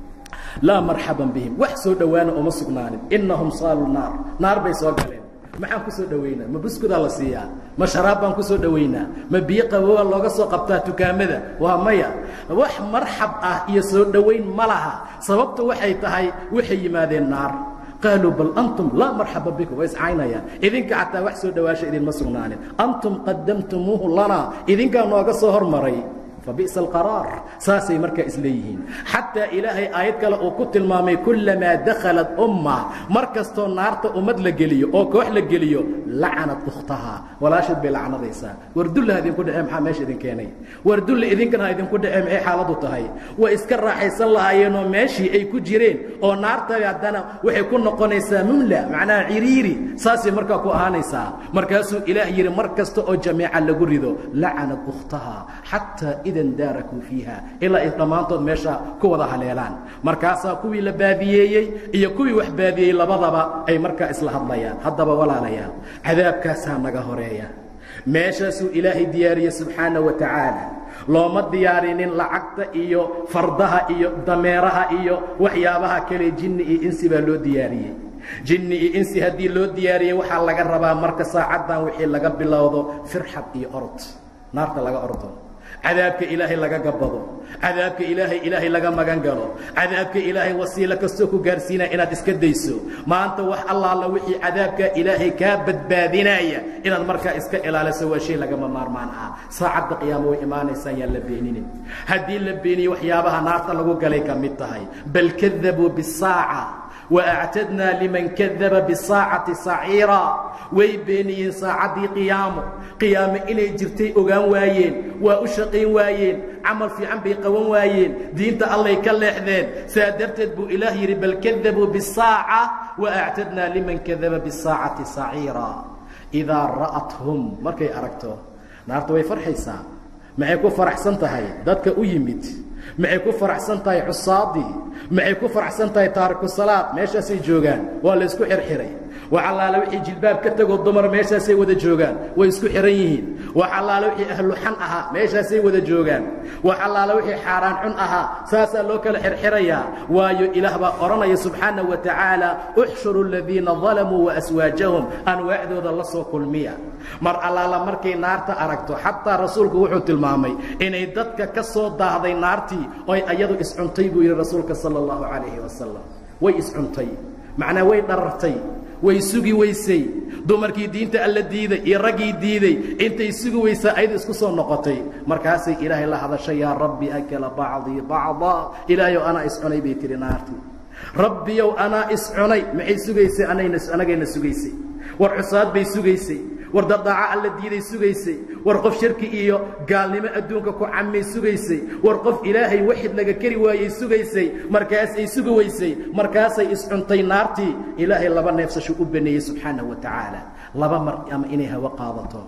laa marxaban bihim wax soo dhowaana uma sugnaanin innahum saaluu naar naar bay soo galeen maxaan ku soo dhowaynaa ma buskudaa la siiyaa ma sharaab baan ku soo dhowaynaa ma biyo qabooba looga soo qabtaa dukaamada waa maya wax marxab ah iyo soo dhowayn ma laha sababta waxay tahay waxay yimaadeen naar qaaluu bal antum laa marxaba bikum way iscaynayaan idinka xataa wax soo dhowaasha idinma sugnaanin antum qadamtumuuhu lanaa idinkaa nooga soo hormaray فبئس القرار saasay markaa isleeyihiin xataa ilaahay aayad kale uu ku tilmaamay kulamaa dakhalat umma mar kastoo naarta ummad la geliyo oo koox la geliyo lacanad ukhtahaa walaasheed bay lacnadaysaa war dulla ha idinku dhacee maxaa meesha idin keenay war dulla idinkan ha idinku dhacee maxay xaaladu tahay way iska raaxaysan lahaayeenoo meeshii ay ku jireen oo naarta haddana waxay ku noqonaysaa mumla macnaha ciriiri saasay markaa ku ahaanaysaa markaasuu ilaah yidhi mar kasta oo jameeca lagu rido lacanad ukhtahaa xataa daarakuu fiiha ilaa ay dhammaantood meesha ku wada haleelaan markaasaa kuwii la baadiyeeyey iyo kuwii wax baadiyey labadaba ay markaa isla hadlayaan haddaba walaalayaal cadaabkaasaa naga horeeya meeshaasuu ilaahay diyaariyey subxaana wa tacaala looma diyaarinin lacagta iyo fardaha iyo dameeraha iyo waxyaabaha kale jinni iyo insi baa loo diyaariyey jinni iyo insi haddii loo diyaariyey waxaa laga rabaa marka saacaddan wixii laga bilowdo firxad iyo orod naarta laga ordo cadaabka ilaahay laga gabado cadaabka ilaahay ilaahay laga magan galo cadaabka ilaahay wasiilo kastoo ku gaarsiinaya inaad iska dayso maanta wax allaala wixii cadaabka ilaahay kaa badbaadinaya inaad markaa iska ilaaliso waa shay lagama maarmaan ah saacadda qiyaamo way imaanaysaa yaan la beeninin haddii la beeniyo waxyaabaha naarta lagu galay ka mid tahay bal kadabuu bisaaca waactadnaa liman kadaba bisaacati saciira way beeniyeen saacaddii qiyaamo qiyaamo inay jirtay ogaan waayeen waa u shaqayn waayeen camal fiican bay qaban waayeen diinta allay ka leexdeen saa darteed buu ilaah yidhi bal kadabuu bisaaca waactadnaa liman kadaba bisaacati saciira idaa ra'athum markay aragto naarta way farxaysaa maxay ku faraxsan tahay dadka u yimid maxay ku faraxsan tahay xusaadii maxay ku faraxsan tahay taariku salaad meeshaasay joogaan waa la isku xirxiray wax allaale wixii jilbaab ka tegoo dumar meeshaasay wada joogaan way isku xihan yihiin wax allaale wixii ahlu xan ahaa meeshaasay wada joogaan wax allaale wixii xaaraan xun ahaa saasaa loo kala xirxirayaa waayo ilaah baa odhanaya subxaana wa tacaala uxshuru aladiina dalamuu waaswaajahum anwaacdooda la soo kulmiya mar allaala markay naarta aragto xataa rasuulku wuxuu tilmaamay inay dadka ka soo daahday naartii oy ayadu iscuntay buu yidhi rasuulka sala allahu calayhi wasalam way iscuntay macnaa way dharartay way sugi weysay dumarkii diinta alla diiday iyo raggii diiday intay sugi weysaa ayadu isku soo noqotay markaasay ilaahay la hadashay yaa rabbi akala bacdii bacdaa ilaahayow anaa iscunay bay tihi naartii rabbiyow anaa iscunay maxay sugaysay anayna anagayna sugaysay war cusaad bay sugaysay war dadaaco alla diiday sugaysay war qof shirki iyo gaalnimo adduunka ku camay sugaysay war qof ilaahay waxid laga keri waayey sugaysay markaasay sugi weysay markaasay iscuntay naartii ilaahay laba neefsashu u baneeyey subxaanahu wa tacaala laba mar ama inay hawo qaadato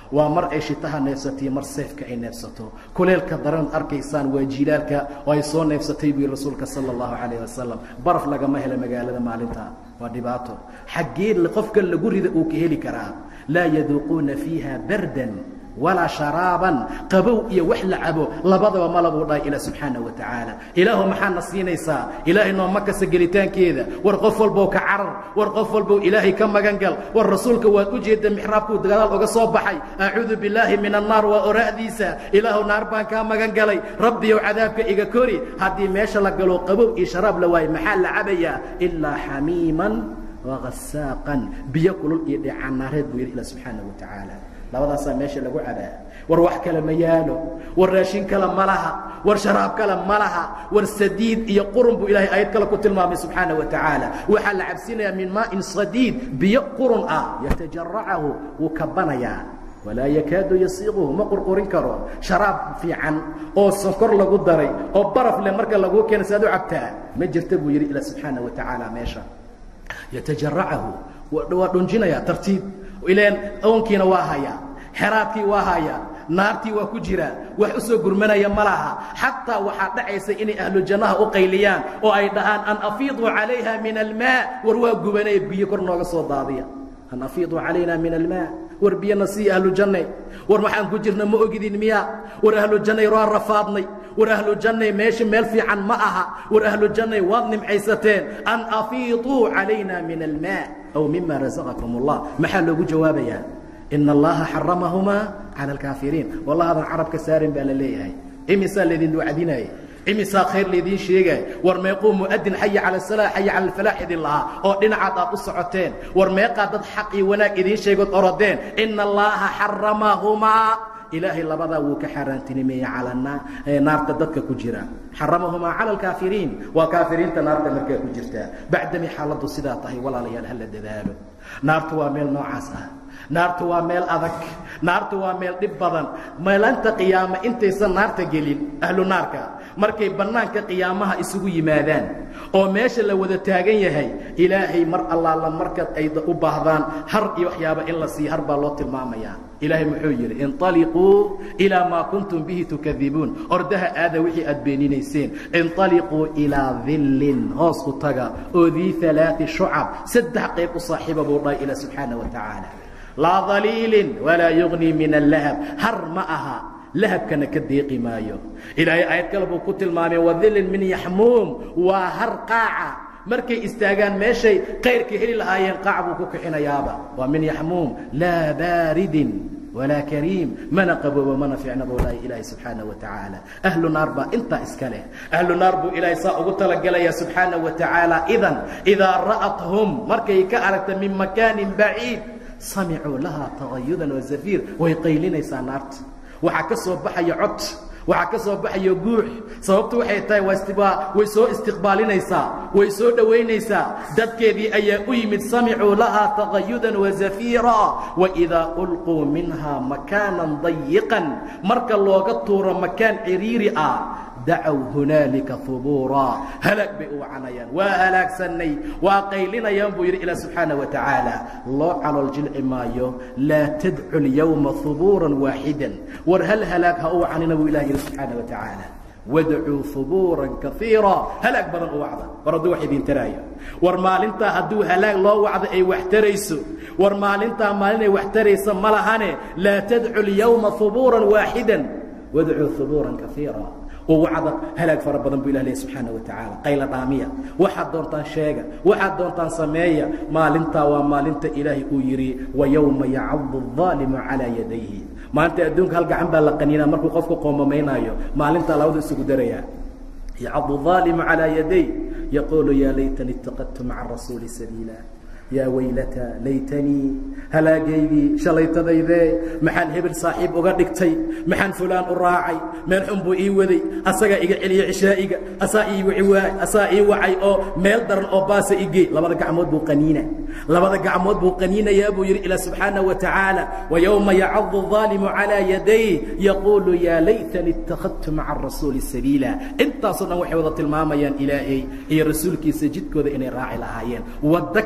waa mar ay shitaha neefsatay mar seefka ay neefsato kuleelka daran arkaysaan waa jiilaalka oo ay soo neefsatay buu rasuulka sala allahu calayh wasalam baraf lagama helo magaalada maalinta waa dhibaato xaggee qofka lagu rida uu ka heli karaa laa yaduuquuna fiiha bardan walaa sharaaban qabow iyo wax la cabo labadaba malabuu dhahay ilah subxaana wa tacaala ilaahu maxaadna siinaysaa ilaahay nooma kasta gelitaankeeda war qof walbow ka carar war qof walbow ilaahay ka magan gal war rasuulka waad u jeedda mixraabkuu gadaal oga soo baxay acuudu billaahi min annaar waa ora'diisa ilaahu naar baan kaa magan galay rabbiyow cadaabka iga kori haddii meesha la galo qabow iyo sharaab la waayo maxaa la cabayaa ilaa xamiiman wagasaaqan biyo kulul iyo dheecanaareed buu yidhi ilah subxaana wa tacaala labadaasaa meesha lagu cabaa war wax kale ma yaalo war raashin kale ma laha war sharaab kale ma laha war sadiid iyo qurun buu ilahay aayad kale ku tilmaamay subxaana wa tacaala waxaa la cabsinayaa min maa'in sadiid biyo qurun ah yatajaracahu wuu kabanayaa walaa yakaadu yasiiquhu ma qurqurin karo sharaab fiican oo sonkor lagu daray oo baraf leh marka laguu keena si aad u cabtaa ma jirta buu yidhi ilah subxaana wa tacaala meesha yatajaracahu waa dhunjinayaa tartiib ilaan oonkiina waa hayaa xeraadkii waa hayaa naartii waa ku jiraa wax u soo gurmanaya ma laha xataa waxaa dhacaysa inay ahlu jannaha u qayliyaan oo ay dhahaan an afiiduu calayha min almaa war waa gubanaya biyo kor nooga soo daadiya an afiiduu calayna min almaa war biyana sii ahlu janne war maxaan ku jirna ma ogidin miya war ahlu jannay waa rafaadnay war ahlu jannay meesha meel fiican ma aha war ahlu jannay waad nimcaysateen an afiiduu calayna min almaa aw mima rasaqakum allah maxaa loogu jawaabayaa ina allaha xaramahumaa cala alkaafiriin wallahadan carabka saarin baa la leeyahay imisaa laydin wacdinaya imisaa khayr laydiin sheegay war meequu mu'adin xaya cala asalaa xaya cala alfalaax idin lahaa oo dhinacaad aad u socoteen war meeqaa dad xaq iyo wanaag idiin sheegood orodeen ina allaha xaramahumaa ilaahay labadaa wuu ka xaaraantinimeeyey cala naarta dadka ku jira xaramahumaa cala alkaafiriin waa kaafiriinta naarta markaa ku jirtaa bacdami xaaladdu sidaa tahay walaalayaal hala dadaalo naartu waa meel noocaas ah naartu waa meel adag naartu waa meel dhib badan meelanta qiyaama intaysan naarta gelin ahlu naarka markay bannaanka qiyaamaha isugu yimaadaan oo meesha la wada taagan yahay ilaahay mar allaala markaad ay u baahdaan har iyo waxyaaba in la siiyo har baa loo tilmaamayaa ilaahay muxuu yidhi inطaliquu ilaa maa kuntum bihi tukadibuun ordaha aada wixii aad beeninayseen inطaliquu ilaa dillin hoos u taga oo dii alaai shucab saddex qayb u saaxiiba buu dhahay ilah subxaana wa tacaala laa daliilin walaa yugnii min allahab har ma aha lahabkana ka deeqi maayo ilaahay aayad kale buu ku tilmaamay wadilin min yaxmuum waa har qaaca markay istaagaan meeshay kayrka heli lahaayeen qaac buu ku kixinayaaba waa min yaxmuum laa baaridin walaa kariim mana qaboobo mana fiicna buu dhahay ilaahay subxaana wa tacaala ahlu naar baa intaa iska leh ahlu naar buu ilaahay saa ugu talagelaya subxaana wa tacaala idan idaa ra'athum markay ka aragta min makaanin baciid samicuu lahaa tagayudan wa zafiir way qaylinaysaa naarta waxaa ka soo baxaya cod waxaa ka soo baxaya guux sababtu waxay tahay waa way soo istiqbaalinaysaa way soo dhowaynaysaa dadkeedii ayaa u yimid samicuu lahaa tagayudan wa zafiira waidaa ulquu minha makaanan dayiqan marka looga tuuro makaan ciriiri ah dacow hunaalika hubuuraa halaag bay u wacanayaan waa halaagsanay waa qaylinayaan buu yidhi ilah subxaana wa tacaala loo calool jilci maayo laa tadcu lyowma hubuuran waaxidan war hal halaag ha u wacanina buu ilah yidhi subxaana wa tacaala wadcuu hubuuran kaiira halaag badan u wacda war hadduu wax idin taraayo war maalintaa hadduu halaag loo wacdo ay wax tarayso war maalintaa maalinay wax taraysa ma lahane laa tadcu lyowma hubuuran waaxidan wadcuu hubuuran kaiira oo wacda halaag fara badan buu ilah leeyahy subxaana wa tacaala qayla dhaamiya waxaad doontaan sheega waxaad doontaan sameeya maalintaa waa maalinta ilaahay uu yidhi wa yowma yacadu الظaalimu calىa yadayhi maalinta adduunka hal gacan baa la qaniinaa markuu qofku qoomamaynaayo maalintaa labadu isugu darayaa yacadu الظaalimu calىa yaday yaquulu yaa laytani اtaqadtu maca rasuuli sabiila yaa waylata laytanii halaagaydii shalaytadaydee maxaan hebel saaxiib uga dhigtay maxaan fulaan u raacay meel xun buu ii waday asagaa iga celiya cishaa'iga asaa asaa ii wacay oo meel daran oo baasa igey labada gacmood buu qaniina labada gacmood buu qaniinayaa buu yidhi ilaa subxaana wa tacaala wayowma yacadu الظaalimu calىa yaday yaquulu yaa laytani اtakhadtu maca arasuuli sabiila intaasoo dhan waxay wada tilmaamayaan ilaahay iyo rasuulkiisa jidkooda inay raaci lahaayeen waddo kale oo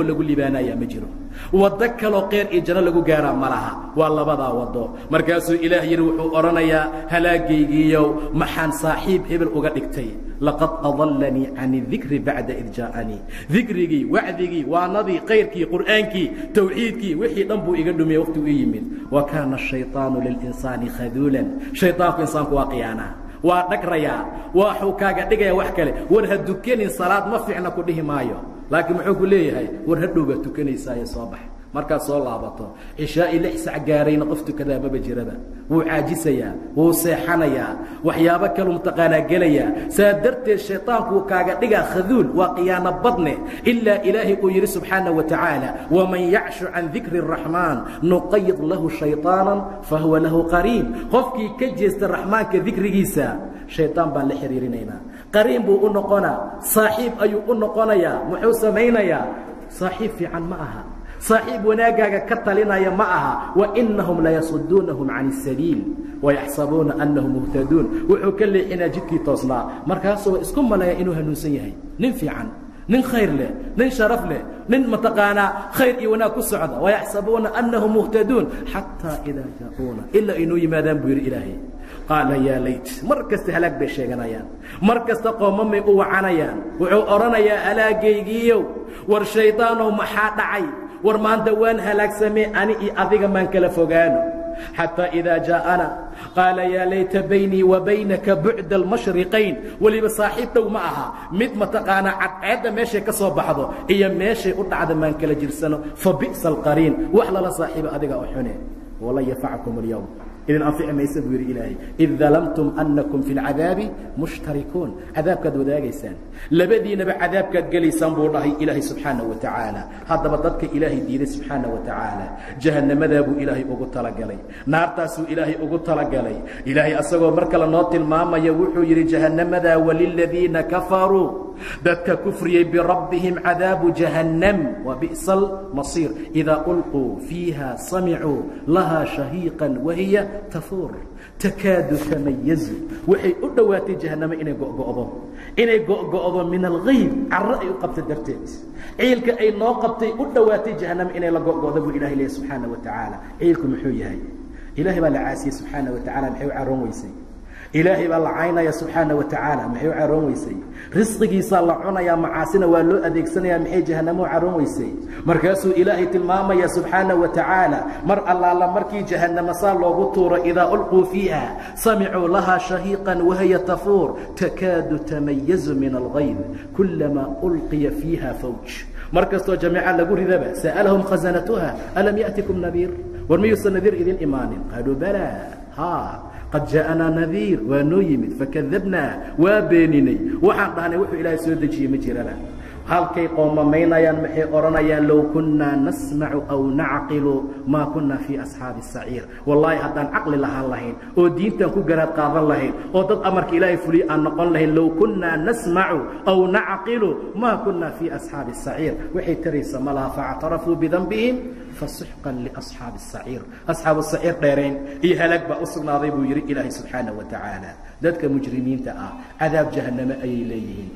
lagu libaanayaa ma jiro waddo kaloo qeyr iyo janno lagu gaaraa ma laha waa labadaa waddo markaasuu ilaah yidhi wuxuu odhanayaa halaagaygiiyow maxaan saaxiib hebel uga dhigtay laqad adallanii can idikri bacda id jaa'anii dikrigii wacdigii waanadii kayrkii qur'aankii tawxiidkii wixii dhan buu iga dhumiyey waqtigu ii yimid wa kaana ashayطaanu lilinsaani khaduulan shayطaanku insaanku waa khiyaanaa waa dhagrayaa waxuu kaaga dhigaya wax kale war ha dukanin salaad ma fiicna ku dhihi maayo laakiin muxuu ku leeyahay war hadhow baad tukanaysaayo soo bax markaad soo laabato cishaa'i lix sac gaarayna qof tukadaa maba jiraba wuu caajisayaa wuu seexanayaa waxyaabo kalu mutaqaanaa gelayaa saa darteed shayطaankuu kaaga dhigaa khaduul waa khiyaano badne ilaa ilaahay uu yidhi subxaana wa tacaala waman yacshu can dikri الraxmaan nuqayid lahu shayطaana fahuwa lahu qariin qofkii ka jeesta raxmaanka dikrigiisa shayطaan baan la xiriirinaynaa qariin buu u noqonaa saaxiib ayuu u noqonayaa muxuu samaynayaa saaxiib fiican ma aha saaxiib wanaaggaaga ka talinaya ma aha wainahum layasuduunahum can الsabiil wayaxsabuuna anahum muhtaduun wuxuu ka leexinaa jidkii toosnaa markaasuu isku maleeya inuu hanuunsan yahay nin fiican nin khayr leh nin sharaf leh nin mataqaanaa khayr iyo wanaag ku socda wayaxsabuuna anahum muhtaduun xataa idaa jaa'uuna ilaa inuu yimaadaan buu yidhi ilaahay qaala yaa layt mar kasta halaag bay sheeganayaan mar kasta qoomamay u wacanayaan wuxuu odhanayaa halaagaygiiyow war shaydaanow maxaa dhacay war maanta waan halaagsamee ani iyo adiga maan kala fogaano xataa idaa jaa'ana qaala yaa layta baynii wa baynaka bucda almashriqayn weliba saaxiib dhow ma aha mid mataqaanaa cadceedda meeshay ka soo baxdo iyo meeshay u dhacda maan kala jirsano fa bi'sa alqariin wax lala saaxiiba adiga oo xune walan yafackum اlyowm idin anfici maysa buu yidhi ilaahay id dalamtum annakum fi اlcadaabi mushtarikuun cadaabkaad wadaagaysaan labadiinaba cadaabkaad gelaysaan buu dhahay ilaahay subxaanaه wa tacaala haddaba dadka ilaahay diiday subxaanaه wa tacaala jahannamadaa buu ilaahay ugu talagalay naartaasuu ilaahay ugu talagalay ilaahay asagoo mar kale noo tilmaamaya wuxuu yidhi jahannamadaa waliladiina kafaruu dadka kufriyey birabbihim cadaabu jahannam wa bi'sa almasiir idaa ulquu fiiha samicuu lahaa shahiiqan wahiya tafuur takaadu tamayazu waxay u dhowaatay jahannamo inay go'go'do inay go'go'do min algayb carro ay u qabta darteed ciilka ay noo qabtay u dhowaatay jahannamo inay la go'go'do buu ilahay leeyahy subxaana wa tacaala ciilku muxuu yahay ilaahay baa la caasiyey subxaana wa tacala maxay u caroon weysay ilaahay baa la caynaya subxaana wa tacaala maxay u caroon weysay risqigiisaa la cunayaa macaasina waa loo adeegsanayaa maxay jahannamo u caroon weysay markaasuu ilaahay tilmaamaya subxaana wa tacaala mar allaala markii jahannamo saa loogu tuuro idaa ulquu fiiha samicuu lahaa shahiiqan wahiya tafuur takaadu tamayazu min algayd kulamaa ulqiya fiiha fawj mar kastoo jamiica lagu ridaba sa'alahum khasanatuha alam ya'tikum nadiir war miyuusan nadiir idin imaanin qaaluu balaa ha qad jaaءanaa nadiir waa noo yimid fakadabnaa waa beeninay waxaan dhahnay wuxuu ilaahay soo dejiyey ma jiraba halkay qoomamaynayaan maxay odhanayaan low kunnaa nasmacu aw nacqilu maa kunna fii asxaabi الsaciir wallaahi haddaan caqli lahaan lahayn oo diintan ku garaad qaadan lahayn oo dad amarka ilaahay fuliye aan noqon lahayn low kunnaa nasmacu aw nacqilu maa kunna fii asxaabi الsaciir waxay taraysa ma laha faاctarafuu bidanbihim fasuxqan liasxaabi الsaciir asxaabu saciir dheerayn iyo halaag baa u sugnaaday buu yidhi ilaahay subxaanaه wa tacaala dadka mujrimiinta ah cadaab jahanname ayay leeyihiin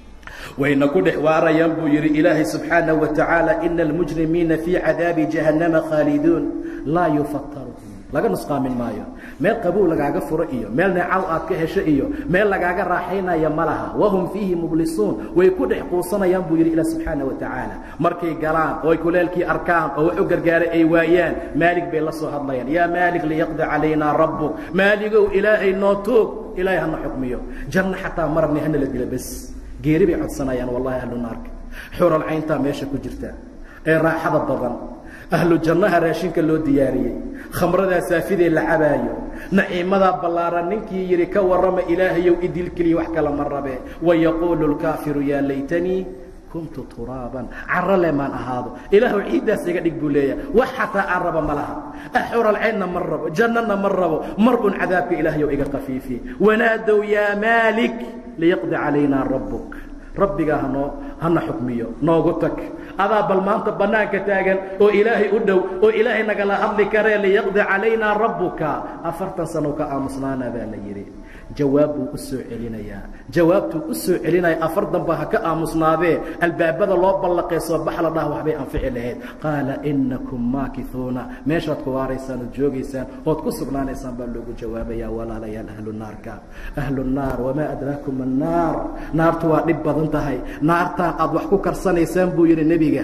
wayna ku dhex waarayaan buu yidhi ilaahay subxaanaه wa tacaala ina almujrimiina fii cadaabi jahannama khaaliduun laa yufataru laga nusqaamin maayo meel qabow lagaaga furo iyo meel neecaw aad ka hesho iyo meel lagaaga raaxaynaya ma laha wahum fiihi mublisuun way ku dhex quusanayaan buu yidhi ilah subxaana wa tacaala markay galaan oo ay kuleelkii arkaan oo wax u gargaaray ay waayaan maalig bay la soo hadlayaan yaa maalig liyaqdi calaynaa rabbuk maaligow ilaahay noo toog ilaahay hana xukmiyo janno xataa marabni hana la dila bes geeri bay codsanayaan wallahi ahlu naarka xural cayntaa meesha ku jirta ee raaxada badan ahlu jannaha raashinka loo diyaariyey khamradaa saafidee la cabaayo naciimadaa ballaaran ninkii yidhi ka warrama ilaahayow idil keliya wax kala ma rabee wayaquulu lkaafiru yaa laytanii kuntu turaaban carro le maan ahaado ilaahu ciiddaas iga dhig buu leeyahay wax xataa aan raba ma laha xural caynna ma rabo jannana ma rabo mar un cadaabka ilaahayow iga kafiifi wanaadow yaa maalik liyaqdi calaynaa rabbuk rabbigaa hanoo hana xukmiyo noogu tag adaa bal maanta bannaanka taagan oo ilaahay u dhow oo ilaahay nagala hadli karee liyaqdi calaynaa rabbuka afartan sano ka aamusnaana baa la yidhi jawaab buu u soo celinayaa jawaabtuu u soo celinaya afar danba ha ka aamusnaadee albaabada loo ballaqee soo bax la dhaha waxbay anfici lahayd qaala innakum maakisuuna meeshaad ku waaraysaan ood joogaysaan ood ku sugnaanaysaan baa loogu jawaabayaa walaalayaal ahlu naarka ahlu nnaar wamaa adraakum annaar naartu waa dhib badan tahay naartaan aad wax ku karsanaysaan buu yidhi nebiga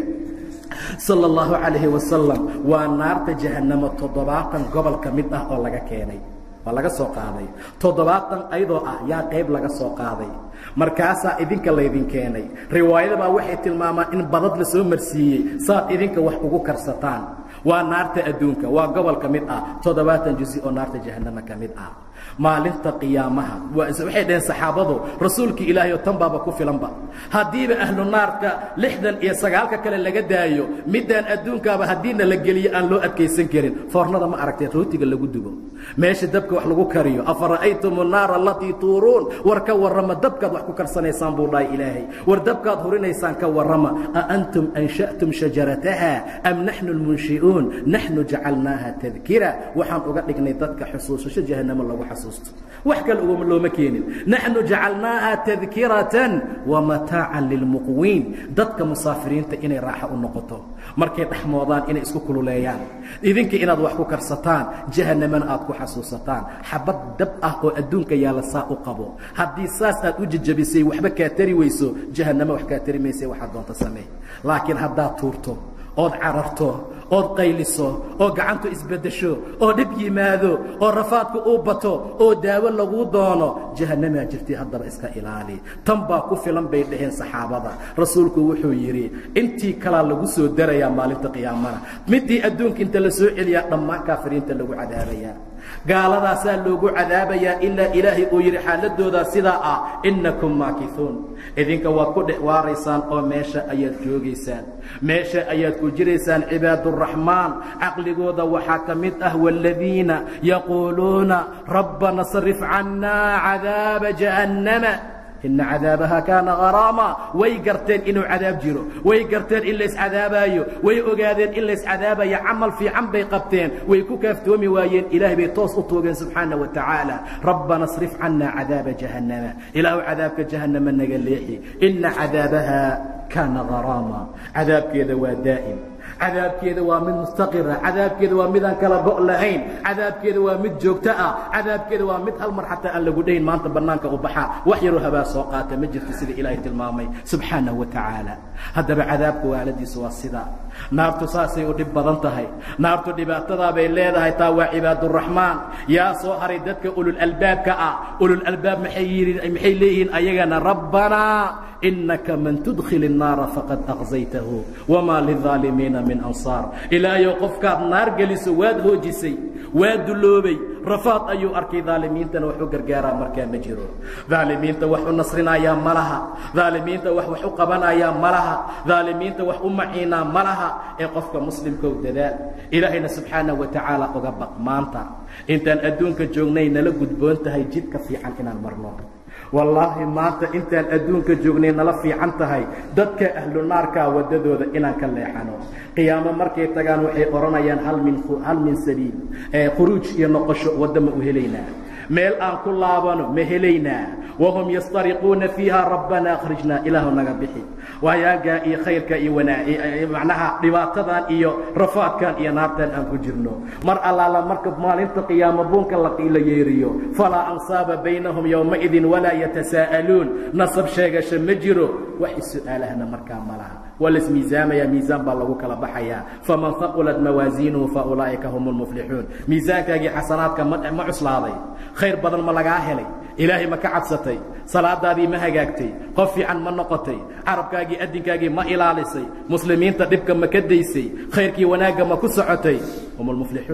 sala allahu calayhi wasalam waa naarta jahannamo toddobaatan gobol ka mid ah oo laga keenay waa laga soo qaaday toddobaatan ayadoo ah yaa qayb laga soo qaaday markaasaa idinka laydin keenay riwaayadabaa waxay tilmaamaan in badad la soo marsiiyey saad idinka wax ugu karsataan waa naarta adduunka waa gobol ka mid ah toddobaatan jusi oo naarta jahannama ka mid ah maalinta qiyaamaha waxay dhaheen saxaabadu rasuulkii ilaahay oo tan baaba ku filanba haddiiba ahlu naarka lixdan iyo sagaalka kale laga daayo midaan adduunkaaba haddiina la geliyo aan loo adkaysan karin foornada ma aragtee rootiga lagu dubo meesha dabka wax lagu kariyo afara'aytum annaara alatii tuuruun war ka warrama dabkaad wax ku karsanaysaan buu dhahay ilaahay war dabkaad hurinaysaan ka warrama a antum ansha'tum shajarataha am naxnu lmunshi'uun naxnu jacalnaaha tadkira waxaan uga dhignay dadka xusuusasho jahannamo lagu xasuusto wax kale ugama looma keenin naxnu jacalnaaha tadkiratan wamataacan lilmuqwiin dadka musaafiriinta inay raaxo u noqoto markay dhexmoodaan inay isku kululeeyaan idinka inaad wax ku karsataan jahannamana aad ku xasuusataan xabad dab ah oo adduunka yaalla saa u qabo haddii saas aad u jejabisay waxba kaa tari weyso jahannamo wax kaa tari maysa waxaad doonta samee laakiin haddaad tuurto ood cararto ood qayliso oo gacantu isbeddesho oo dhib yimaado oo rafaadku uu bato oo daawo laguu doono jahannamaa jirtay haddaba iska ilaali tan baa ku filan bay dhaheen saxaabada rasuulku wuxuu yidhi intii kalaa lagu soo darayaa maalinta qiyaamana midii adduunka inta la soo celiyaa dhammaan kaafiriinta lagu cadaabayaa gaaladaasaa loogu cadaabayaa ilaa ilaahay uu yidhi xaaladoodaa sidaa ah innakum maakisuun idinka waad ku dhex waaraysaan oo meesha ayaad joogaysaan meesha ayaad ku jiraysaan cibaaduraxmaan caqligooda waxaa ka mid ah waaladiina yaquuluuna rabbana sarif cannaa cadaaba jahannama ina cadaabaha kaana haraama way garteen inuu cadaab jiro way garteen in layscadaabaayo way ogaadeen in layscadaabayo camal fiican bay qabteen way ku kaaftoomi waayeen ilaahay bay toos u toogeen subxaana wa tacaala rabbana srif cannaa cadaaba jahannama ilaahu cadaabka jahannama naga leexi ina cadaabaha kaana haraama cadaabkeeda waa daa'im cadaabkeeda waa mid mustaqira cadaabkeeda waa midaan kala go' lahayn cadaabkeeda waa mid joogto ah cadaabkeeda waa mid hal mar xataa aan lagu dhayn maanta bannaanka u baxaa wax yaroo habaa soo qaata ma jirto sida ilaahay tilmaamay subxaanahu wa tacaala haddaba cadaabka waaladiisa waa sidaa naartu saasay u dhib badan tahay naartu dhibaatadaa bay leedahay taa waa cibaaduraxmaan yaa soo haray dadka ululalbaabka ah ululalbaab maxay leeyihiin ayagana rabbanaa inaka man tudkhil الnaara faqad aqzaytahu wmaa lلظaalimiina min ansaar ilaahayow qofkaad naar geliso waad hoojisay waa duloobay rafaad ayuu arkay daalimiintana wax u gargaaraa markaa ma jiro daalimiinta wax u nasrinayaa ma laha daalimiinta wax wax u qabanayaa ma laha daalimiinta wax u maciinaa ma laha ee qofka muslimkow dadaal ilaahayna subxaanaه wa tacaala uga baq maanta intaan adduunka joognay nala gudboon tahay jidka fiican inaan marno wallaahi maanta intaan adduunka joognay nala fiican tahay dadka ahlu naarkaa waddadooda inaan ka leexano qiyaamo markay tagaan waxay odhanayaan hal min hal min sabiil khuruuj iyo noqosho wadda ma u helaynaa meel aan ku laabano ma helaynaa wahum yastariquuna fiiha rabbana akhrijnaa ilaahu naga bixi waayaagaa iyo khayrka iyo macnaha dhibaatadan iyo rafaadkan iyo naartan aan ku jirno mar allaala marka maalinta qiyaamo buunka la yeeriyo falaa ansaaba baynahum yowmaidin walaa yatasaa'aluun nasab sheegasho ma jiro wax is-su'aalahna markaa ma laha waa laismiisaamaya miisaan baa lagu kala baxayaa faman haqulat mawaasiinuhu fa ulaa'ika hum lmuflixuun miisaankaagii xasanaadka ma cuslaaday khayr badan ma lagaa helay ilaahay ma ka cabsatay salaadaadii ma hagaagtay qof fiican ma noqotay carabkaagii adinkaagii ma ilaalisay muslimiinta dhibka ma ka daysay khayrkii wanaagga ma ku socotay hum lmuflixuun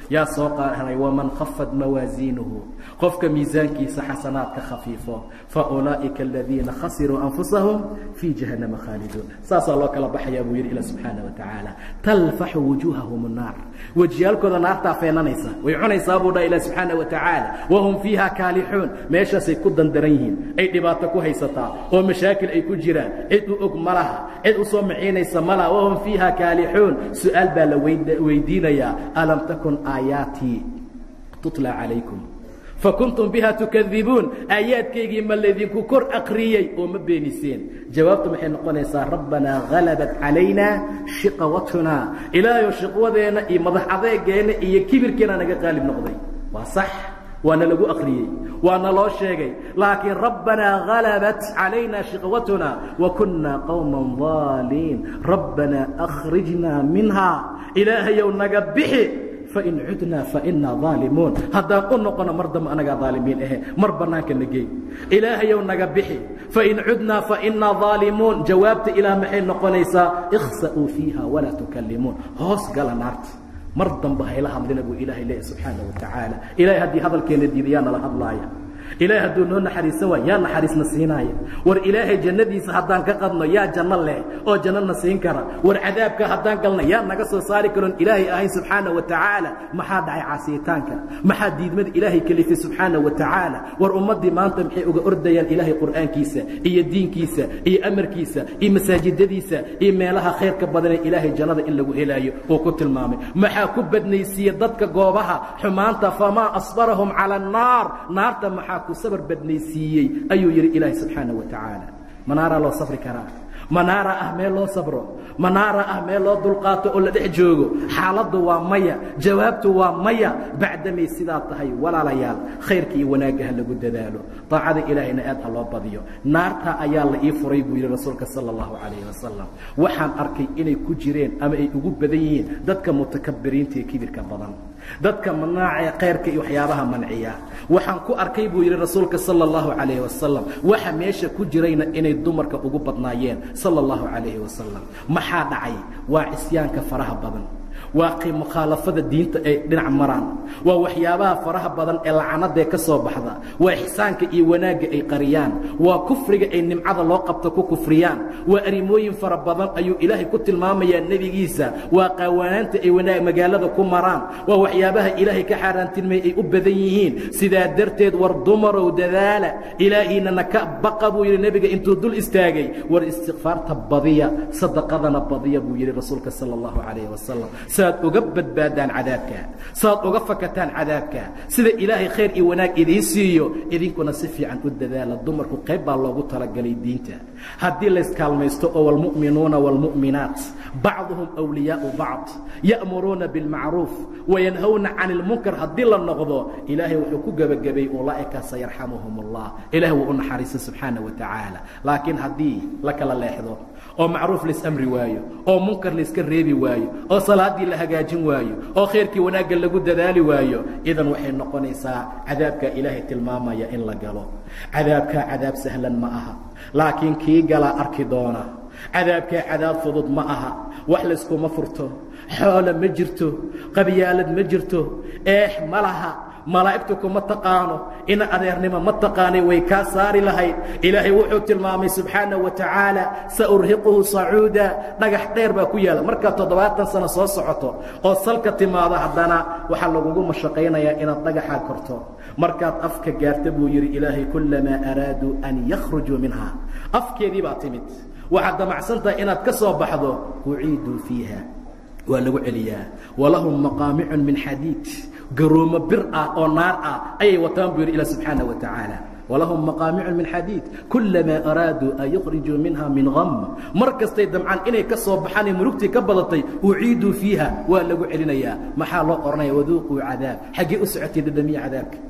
yaa soo qaahanay waman khafad mawaasiinuhu qofka miisaankiisa xasanaadka khafiifo fa ulaa'ika aladiina khasiruu anfusahum fii jahannama khaaliduun saasaa loo kala baxayaa buu yidhi ila subxaana wa tacaala talfaxu wujuuhahum annaar wejiyaalkooda naartaa feenanaysa way cunaysaa buu dhaha ilah subxaana wa tacaala wahum fiiha kaalixuun meeshaasay ku dandaran yihiin ay dhibaato ku haysataa oo mashaakil ay ku jiraan cid u og ma laha cid u soo maciinaysa ma laha wahum fiiha kaalixuun su-aal baa la weydiinayaa alam takun aayaatii tutla calaykum fakuntum biha tukadibuun aayaadkaygii ma laydinku kor akriyey oo ma beeniseen jawaabtu maxay noqonaysaa rabbanaa halabat calayna shiqawatuna ilaahayo shiqwadeenna iyo madax adeegeenna iyo kibirkeena naga qaalib noqday waa sax waana lagu akriyey waana loo sheegay laakiin rabbanaa halabat calayna shiqwatuna wa kunna qowma daaliin rabbanaa akhrijnaa minha ilaahayow naga bixi fain cudnaa fainaa aalimuun haddaan u noqono mar dambe anagaa aalimiin ahe mar bannaanka nagey ilaahayow naga bixi fain cudnaa fainaa aalimuun jawaabta ilaah maxay noqonaysaa ikhsa'uu fiiha walaa tukallimuun hoos gala naarta mar dambe hayla hadlina buu ilaahay leeyahy subxaana wa tacaala ilahay haddii hadalkeena diida yaa nala hadlaaya ilaahay hadduu noo naxariisan waay yaa naxariisna siinaaya war ilaahay jannadiisa haddaan ka qadno yaa janno leh oo jannona siin kara war cadaabka haddaan galna yaa naga soo saari karoon ilaahay ahayn subxaana wa tacaala maxaa dhacay caasiyitaanka maxaa diidmada ilaahay kelifay subxaana wa tacaala war ummaddii maanta maxay uga ordayaan ilaahay qur'aankiisa iyo diinkiisa iyo amarkiisa iyo masaajidadiisa iyo meelaha khayrka badanee ilaahay jannada in lagu helaayo uu ku tilmaamay maxaa ku badnaysiiye dadka goobaha xumaanta famaa asbarahum cala annaar naarta maxaa ku sabar badnaysiiyey ayuu yidhi ilaahay subxaana wa tacaala manaaraa loo safri karaa manaara ah meel loo sabro manaara ah meel loo dulqaato oo la dhex joogo xaaladdu waa maya jawaabtu waa maya bacdamay sidaa tahay walaalayaal khayrka iyo wanaagga ha lagu dadaalo daacada ilaahayna aad ha loo badiyo naartaa ayaa la ii furay buu yidhi rasuulka sala allahu calayhi wasalam waxaan arkay inay ku jireen ama ay ugu badan yihiin dadka mutakabiriinta ee kibirka badan dadka manaaca khayrka iyo waxyaabaha manciya waxaan ku arkay buu yidhi rasuulka sala allahu calayhi wasalam waxa meesha ku jirayna inay dumarka ugu badnaayeen sala allahu calayhi wasalam maxaa dhacay waa cisyaanka faraha badan waa mukhaalafada diinta ay dhinac maraan waa waxyaabaha faraha badan ee lacanadae ka soo baxda waa ixsaanka iyo wanaagga ay qariyaan waa kufriga ay nimcada loo qabto ku kufriyaan waa arrimooyin fara badan ayuu ilaahay ku tilmaamayaa nebigiisa waa qaawanaanta ay wanaag magaalada ku maraan waa waxyaabaha ilaahay ka xaaraantilmay ay u badan yihiin sidaa darteed war dumarow dadaala ilaahiinana ka baqa buu yidhi nebiga intuu dul istaagay war istikfaarta badiya sadaqadana badiya buu yidhi rasuulka sala allahu calayhi wasalam saad uga badbaadaan cadaabka saad uga fakataan cadaabka sida ilaahay khayr iyo wanaag idiin siiyo idinkuna si fiican u dadaala dumarku qayb baa loogu talagalay diinta haddii layskaalmaysto oo wاlmu'minuuna wاlmu'minaat bacduhum أwliyaau bacd ya'muruuna biاlmacruuf wayanhawna can اlmunkar haddii la noqdo ilaahay wuxuu ku gebagabay ulaa'ika sayarxamuhum اllah ilahay wuu u naxariista subxaana wa tacaala laakiin haddii la kala leexdo oo macruuf laisamri waayo oo munkar layska reebi waayo oo salaaddii la hagaajin waayo oo khayrkii wanaagga lagu dadaali waayo idan waxay noqonaysaa cadaabkaa ilaahay tilmaamaya in la galo cadaabkaa cadaab sahlan ma aha laakiin kii galaa arki doona cadaabkaa cadaab fudud ma aha wax layskuma furto xoolo ma jirto qabyaalad ma jirto eex ma laha malaa'igtu kuma taqaano ina adeernimo ma taqaanay way kaa saari lahayd ilaahay wuxuu tilmaamay subxaana wa tacaala saurhiquhu sacuuda dhagax dheer baa ku yaala markaad toddobaatan sano soo socoto oo salka timaado haddana waxaa lagugu mashaqaynayaa inaad dhagaxaa korto markaad afka gaarta buu yidhi ilaahay kullamaa araaduu an yakhrujuu minha afkeedii baa timid waxaad damacsantahay inaad ka soo baxdo uciiduu fiiha waa lagu celiyaa walahum maqaamicun min xadiid garoomo bir ah oo naar ah ayay wataan buu yidhi ila subxaana wa tacaala walahum maqaamicun min xadiid kulamaa araaduu an yukhrijuu minha min gam mar kastay damcaan inay ka soo baxaan ee murugtii ka badatay uciiduu fiiha waa lagu celinayaa maxaa loo odhanaya waduuquu cadaab xaggee u socotay dhadhamiya cadaabka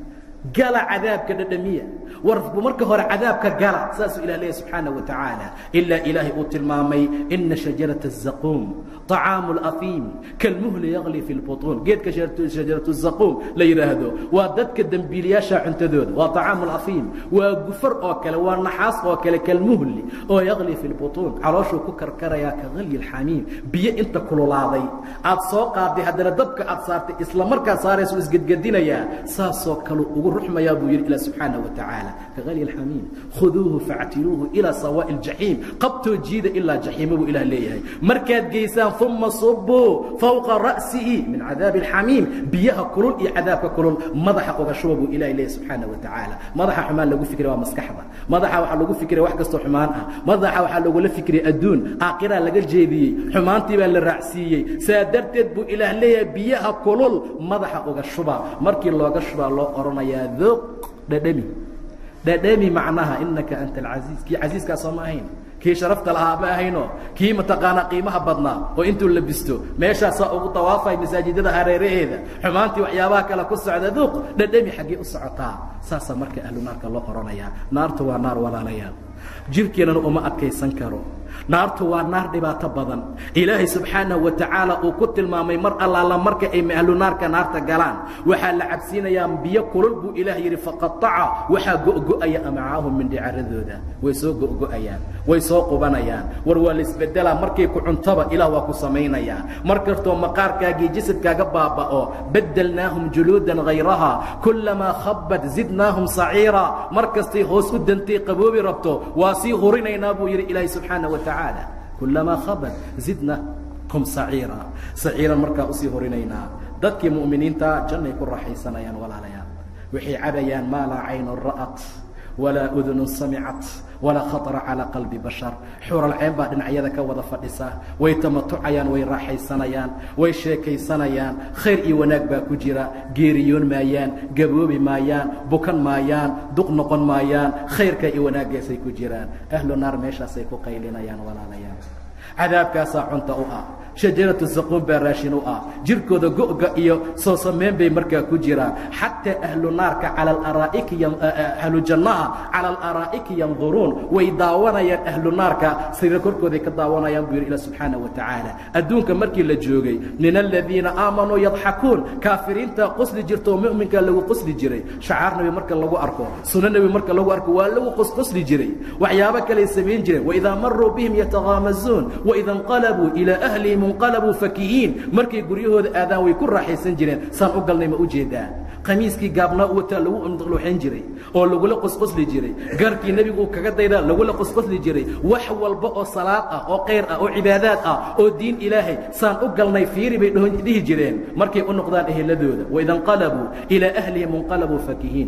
gala cadaabka dhadhamiya war marka hore cadaabka gala saasuu ilah leeyahy subxaana wa tacaala ilaa ilaahay uu tilmaamay ina shajarata الzaquum طacaamu اlafiim kalmuhli yagli fi اlbuطuun geedka shajaratu الzaquum la yidhaahdo waa dadka dembiiliyaasha cuntadooda waa طacaamu اlafiim waa gufar oo kale waa naxaas oo kale kalmuhli oo yagli fi اlbuطuun calooshuu ku karkarayaa ka galyi اlxamiim biyo inta kululaaday aad soo qaaday haddana dabka aad saartay isla markaa saaraysu isgedgedinayaa saasoo kale ugu ruxmayaa buu yidhi ilah subxaana wa tacaala ka galyi اlxamiim khuduuhu faactiluuhu ilaa sawaaءi اljaxiim qabtoo jiida ilaa jaxiimo buu ilah leeyahay markaad geysaan uma subuu fowqa ra'sihi min cadaabi اlxamiim biyaha kulul iyo cadaabka kulul madaxa uga shuba buu ilahi leeyahy subxaana wa tacaala madaxa xumaan lagu fikray waa maskaxda madaxa waxaa lagu fikray wax kastoo xumaan ah madaxa waxaa lagula fikray adduun aakiraa laga jeediyey xumaantii baa la raacsiiyey saa darteed buu ilaah leeyahay biyaha kulul madaxa uga shuba markii looga shubaa loo odhanayaa duq dhadhami dhadhami macnaha inaka anta alcasiiz kii casiiskaa soo ma ahayn kii sharafta lahaa ma ahayno kii mataqaanaa qiimaha badnaa oo intuu labisto meeshaasaa ugu dawaafay masaajidada hareeraheeda xumaantii waxyaabaha kale ku socda duuq dhadhami xaggee u socotaa saasaa marka ahlu naarka loo odhanayaa naartu waa naar walaalayaal jirhkeennana uma adkaysan karo naartu waa naar dhibaato badan ilaahay subxaanahu wa tacaala uu ku tilmaamay mar allaala marka ay ahlu naarka naarta galaan waxaa la cabsiinayaa biyo kulul buu ilaah yidhi faqataca waxaa go'go'aya amacaahum mindhicaradooda way soo go'go'ayaan way soo qubanayaan war waa laisbedelaa markay ku cuntaba ilaah waa ku samaynayaa mar kastoo maqaarkaagii jasadkaaga baaba'o beddelnaahum juluudan hayraha kullamaa khabbat zidnaahum saciira mar kastay hoos u dantay qaboobi rabto waa sii hurinaynaa buu yidhi ilaahay subxaana wa tacaala kullamaa khabat zidnakum saciira saciiran markaa usii horinaynaa dadkii mu'miniinta jannay ku raaxaysanayaan walaalayaal waxay cabayaan maa laa caynun ra'at walaa udunun samicat walaa khaطra calىa qalbi bashar xuralceen baa dhinacyada ka wada fadhisa way tamatucayaan way raaxaysanayaan way sheekaysanayaan khayr iyo wanaag baa ku jira geeriyoon maayaan gaboobi maayaan bukan maayaan duq noqon maayaan khayrka iyo wanaaggaasay ku jiraan ahlu naar meeshaasay ku qaylinayaan walaalayaal cadaabkaasaa cunta u ah shajaratu zaquun baa raashin u ah jirkooda go'ga iyo soo samayn bay markaa ku jiraan xataa ahlu naarka cala alaraa'iki ahlu jannaha cala alaraa'iki yanduruun way daawanayaan ahlu naarka sariir korkooday ka daawanayaan buu yidhi ilah subxaana wa tacaala adduunka markii la joogay min aladiina aamanuu yadxakuun kaafiriinta qosli jirta oo mu'minkaa lagu qosli jiray shacaar nebi marka lagu arko sunno nebi marka lagu arko waa lagu qosqosli jiray waxyaabo kaley samayn jireen waidaa maruu bihim yataghaamazuun waida inqalabuu ilaa ahlihim inqalabuu fakihiin markay guryahooda aadaan way ku raaxaysan jireen saan u galnay ma u jeedaa khamiiskii gaabnaa u wataa lagu luxayn jiray oo lagula qosqosli jiray garkii nebigu uu kaga daydaa lagula qosqosli jiray wax walba oo salaad ah oo khayr ah oo cibaadaad ah oo diin ilaahay saan u galnay fiiri bay dhihi jireen markay u noqdaan eheladooda waida inqalabuu ilaa ahlihim inqalabuu fakihiin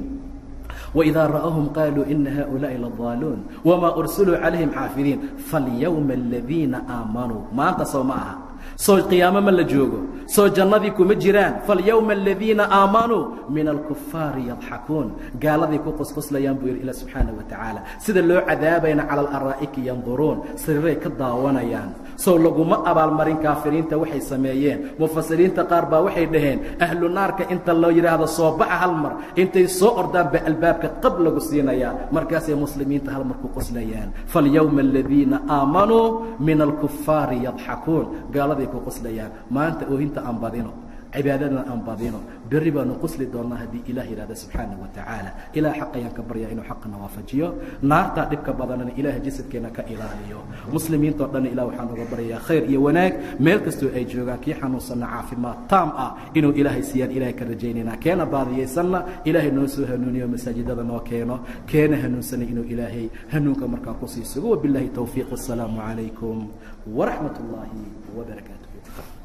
وإذا رأهم قالوا إن هؤلاء لضالون وما أرسلوا عليهم حافظين فاليوم الذين آمنوا ما أنت سو معها soo qiyaamo ma la joogo soo jannadii kuma jiraan falyowma aladiina aamanuu min alkufaari yadxakuun gaaladay ku qosqoslayaan buu yidhi ilah subxaana wa tacaala sida loo cadaabayna cala alaraa'iki yanduruun sariiray ka daawanayaan sow laguma abaalmarin kaafiriinta waxay sameeyeen mufasiriinta qaar baa waxay dhaheen ahlu naarka inta loo yidhaahdo soo baxa hal mar intay soo ordaan ba albaabka qab lagu siinayaa markaasay muslimiinta hal mar ku qoslayaan falyowma aladiina aamanuu min alkufaari yadxakuun gaaladay ku qoslayaan maanta oohinta aan badino cibaadadana aan badino berri baanu qosli doonnaa haddii ilah yidhahda subxaana wa tacaala ilah xaq ayaan ka baryaa inuu xaqana waafajiyo naartaa dhibka badanana ilaah jasadkeena ka ilaaliyo muslimiintao dhanna ilah waxaan uga baryayaa khayr iyo wanaag meel kastoo ay joogaan kii xanuunsanna caafimaad taam ah inuu ilaahay siiyaan ilahay ka rajaynaynaa keena baadiyaysanna ilaahay noo soo hanuuniyo masaajidada noo keeno keena hanuunsana inuu ilaahay hanuunka markaa kusii sugo wabillahi towfiiq wasalaamu calaykum waraxmat ullaahi wabarakaatuh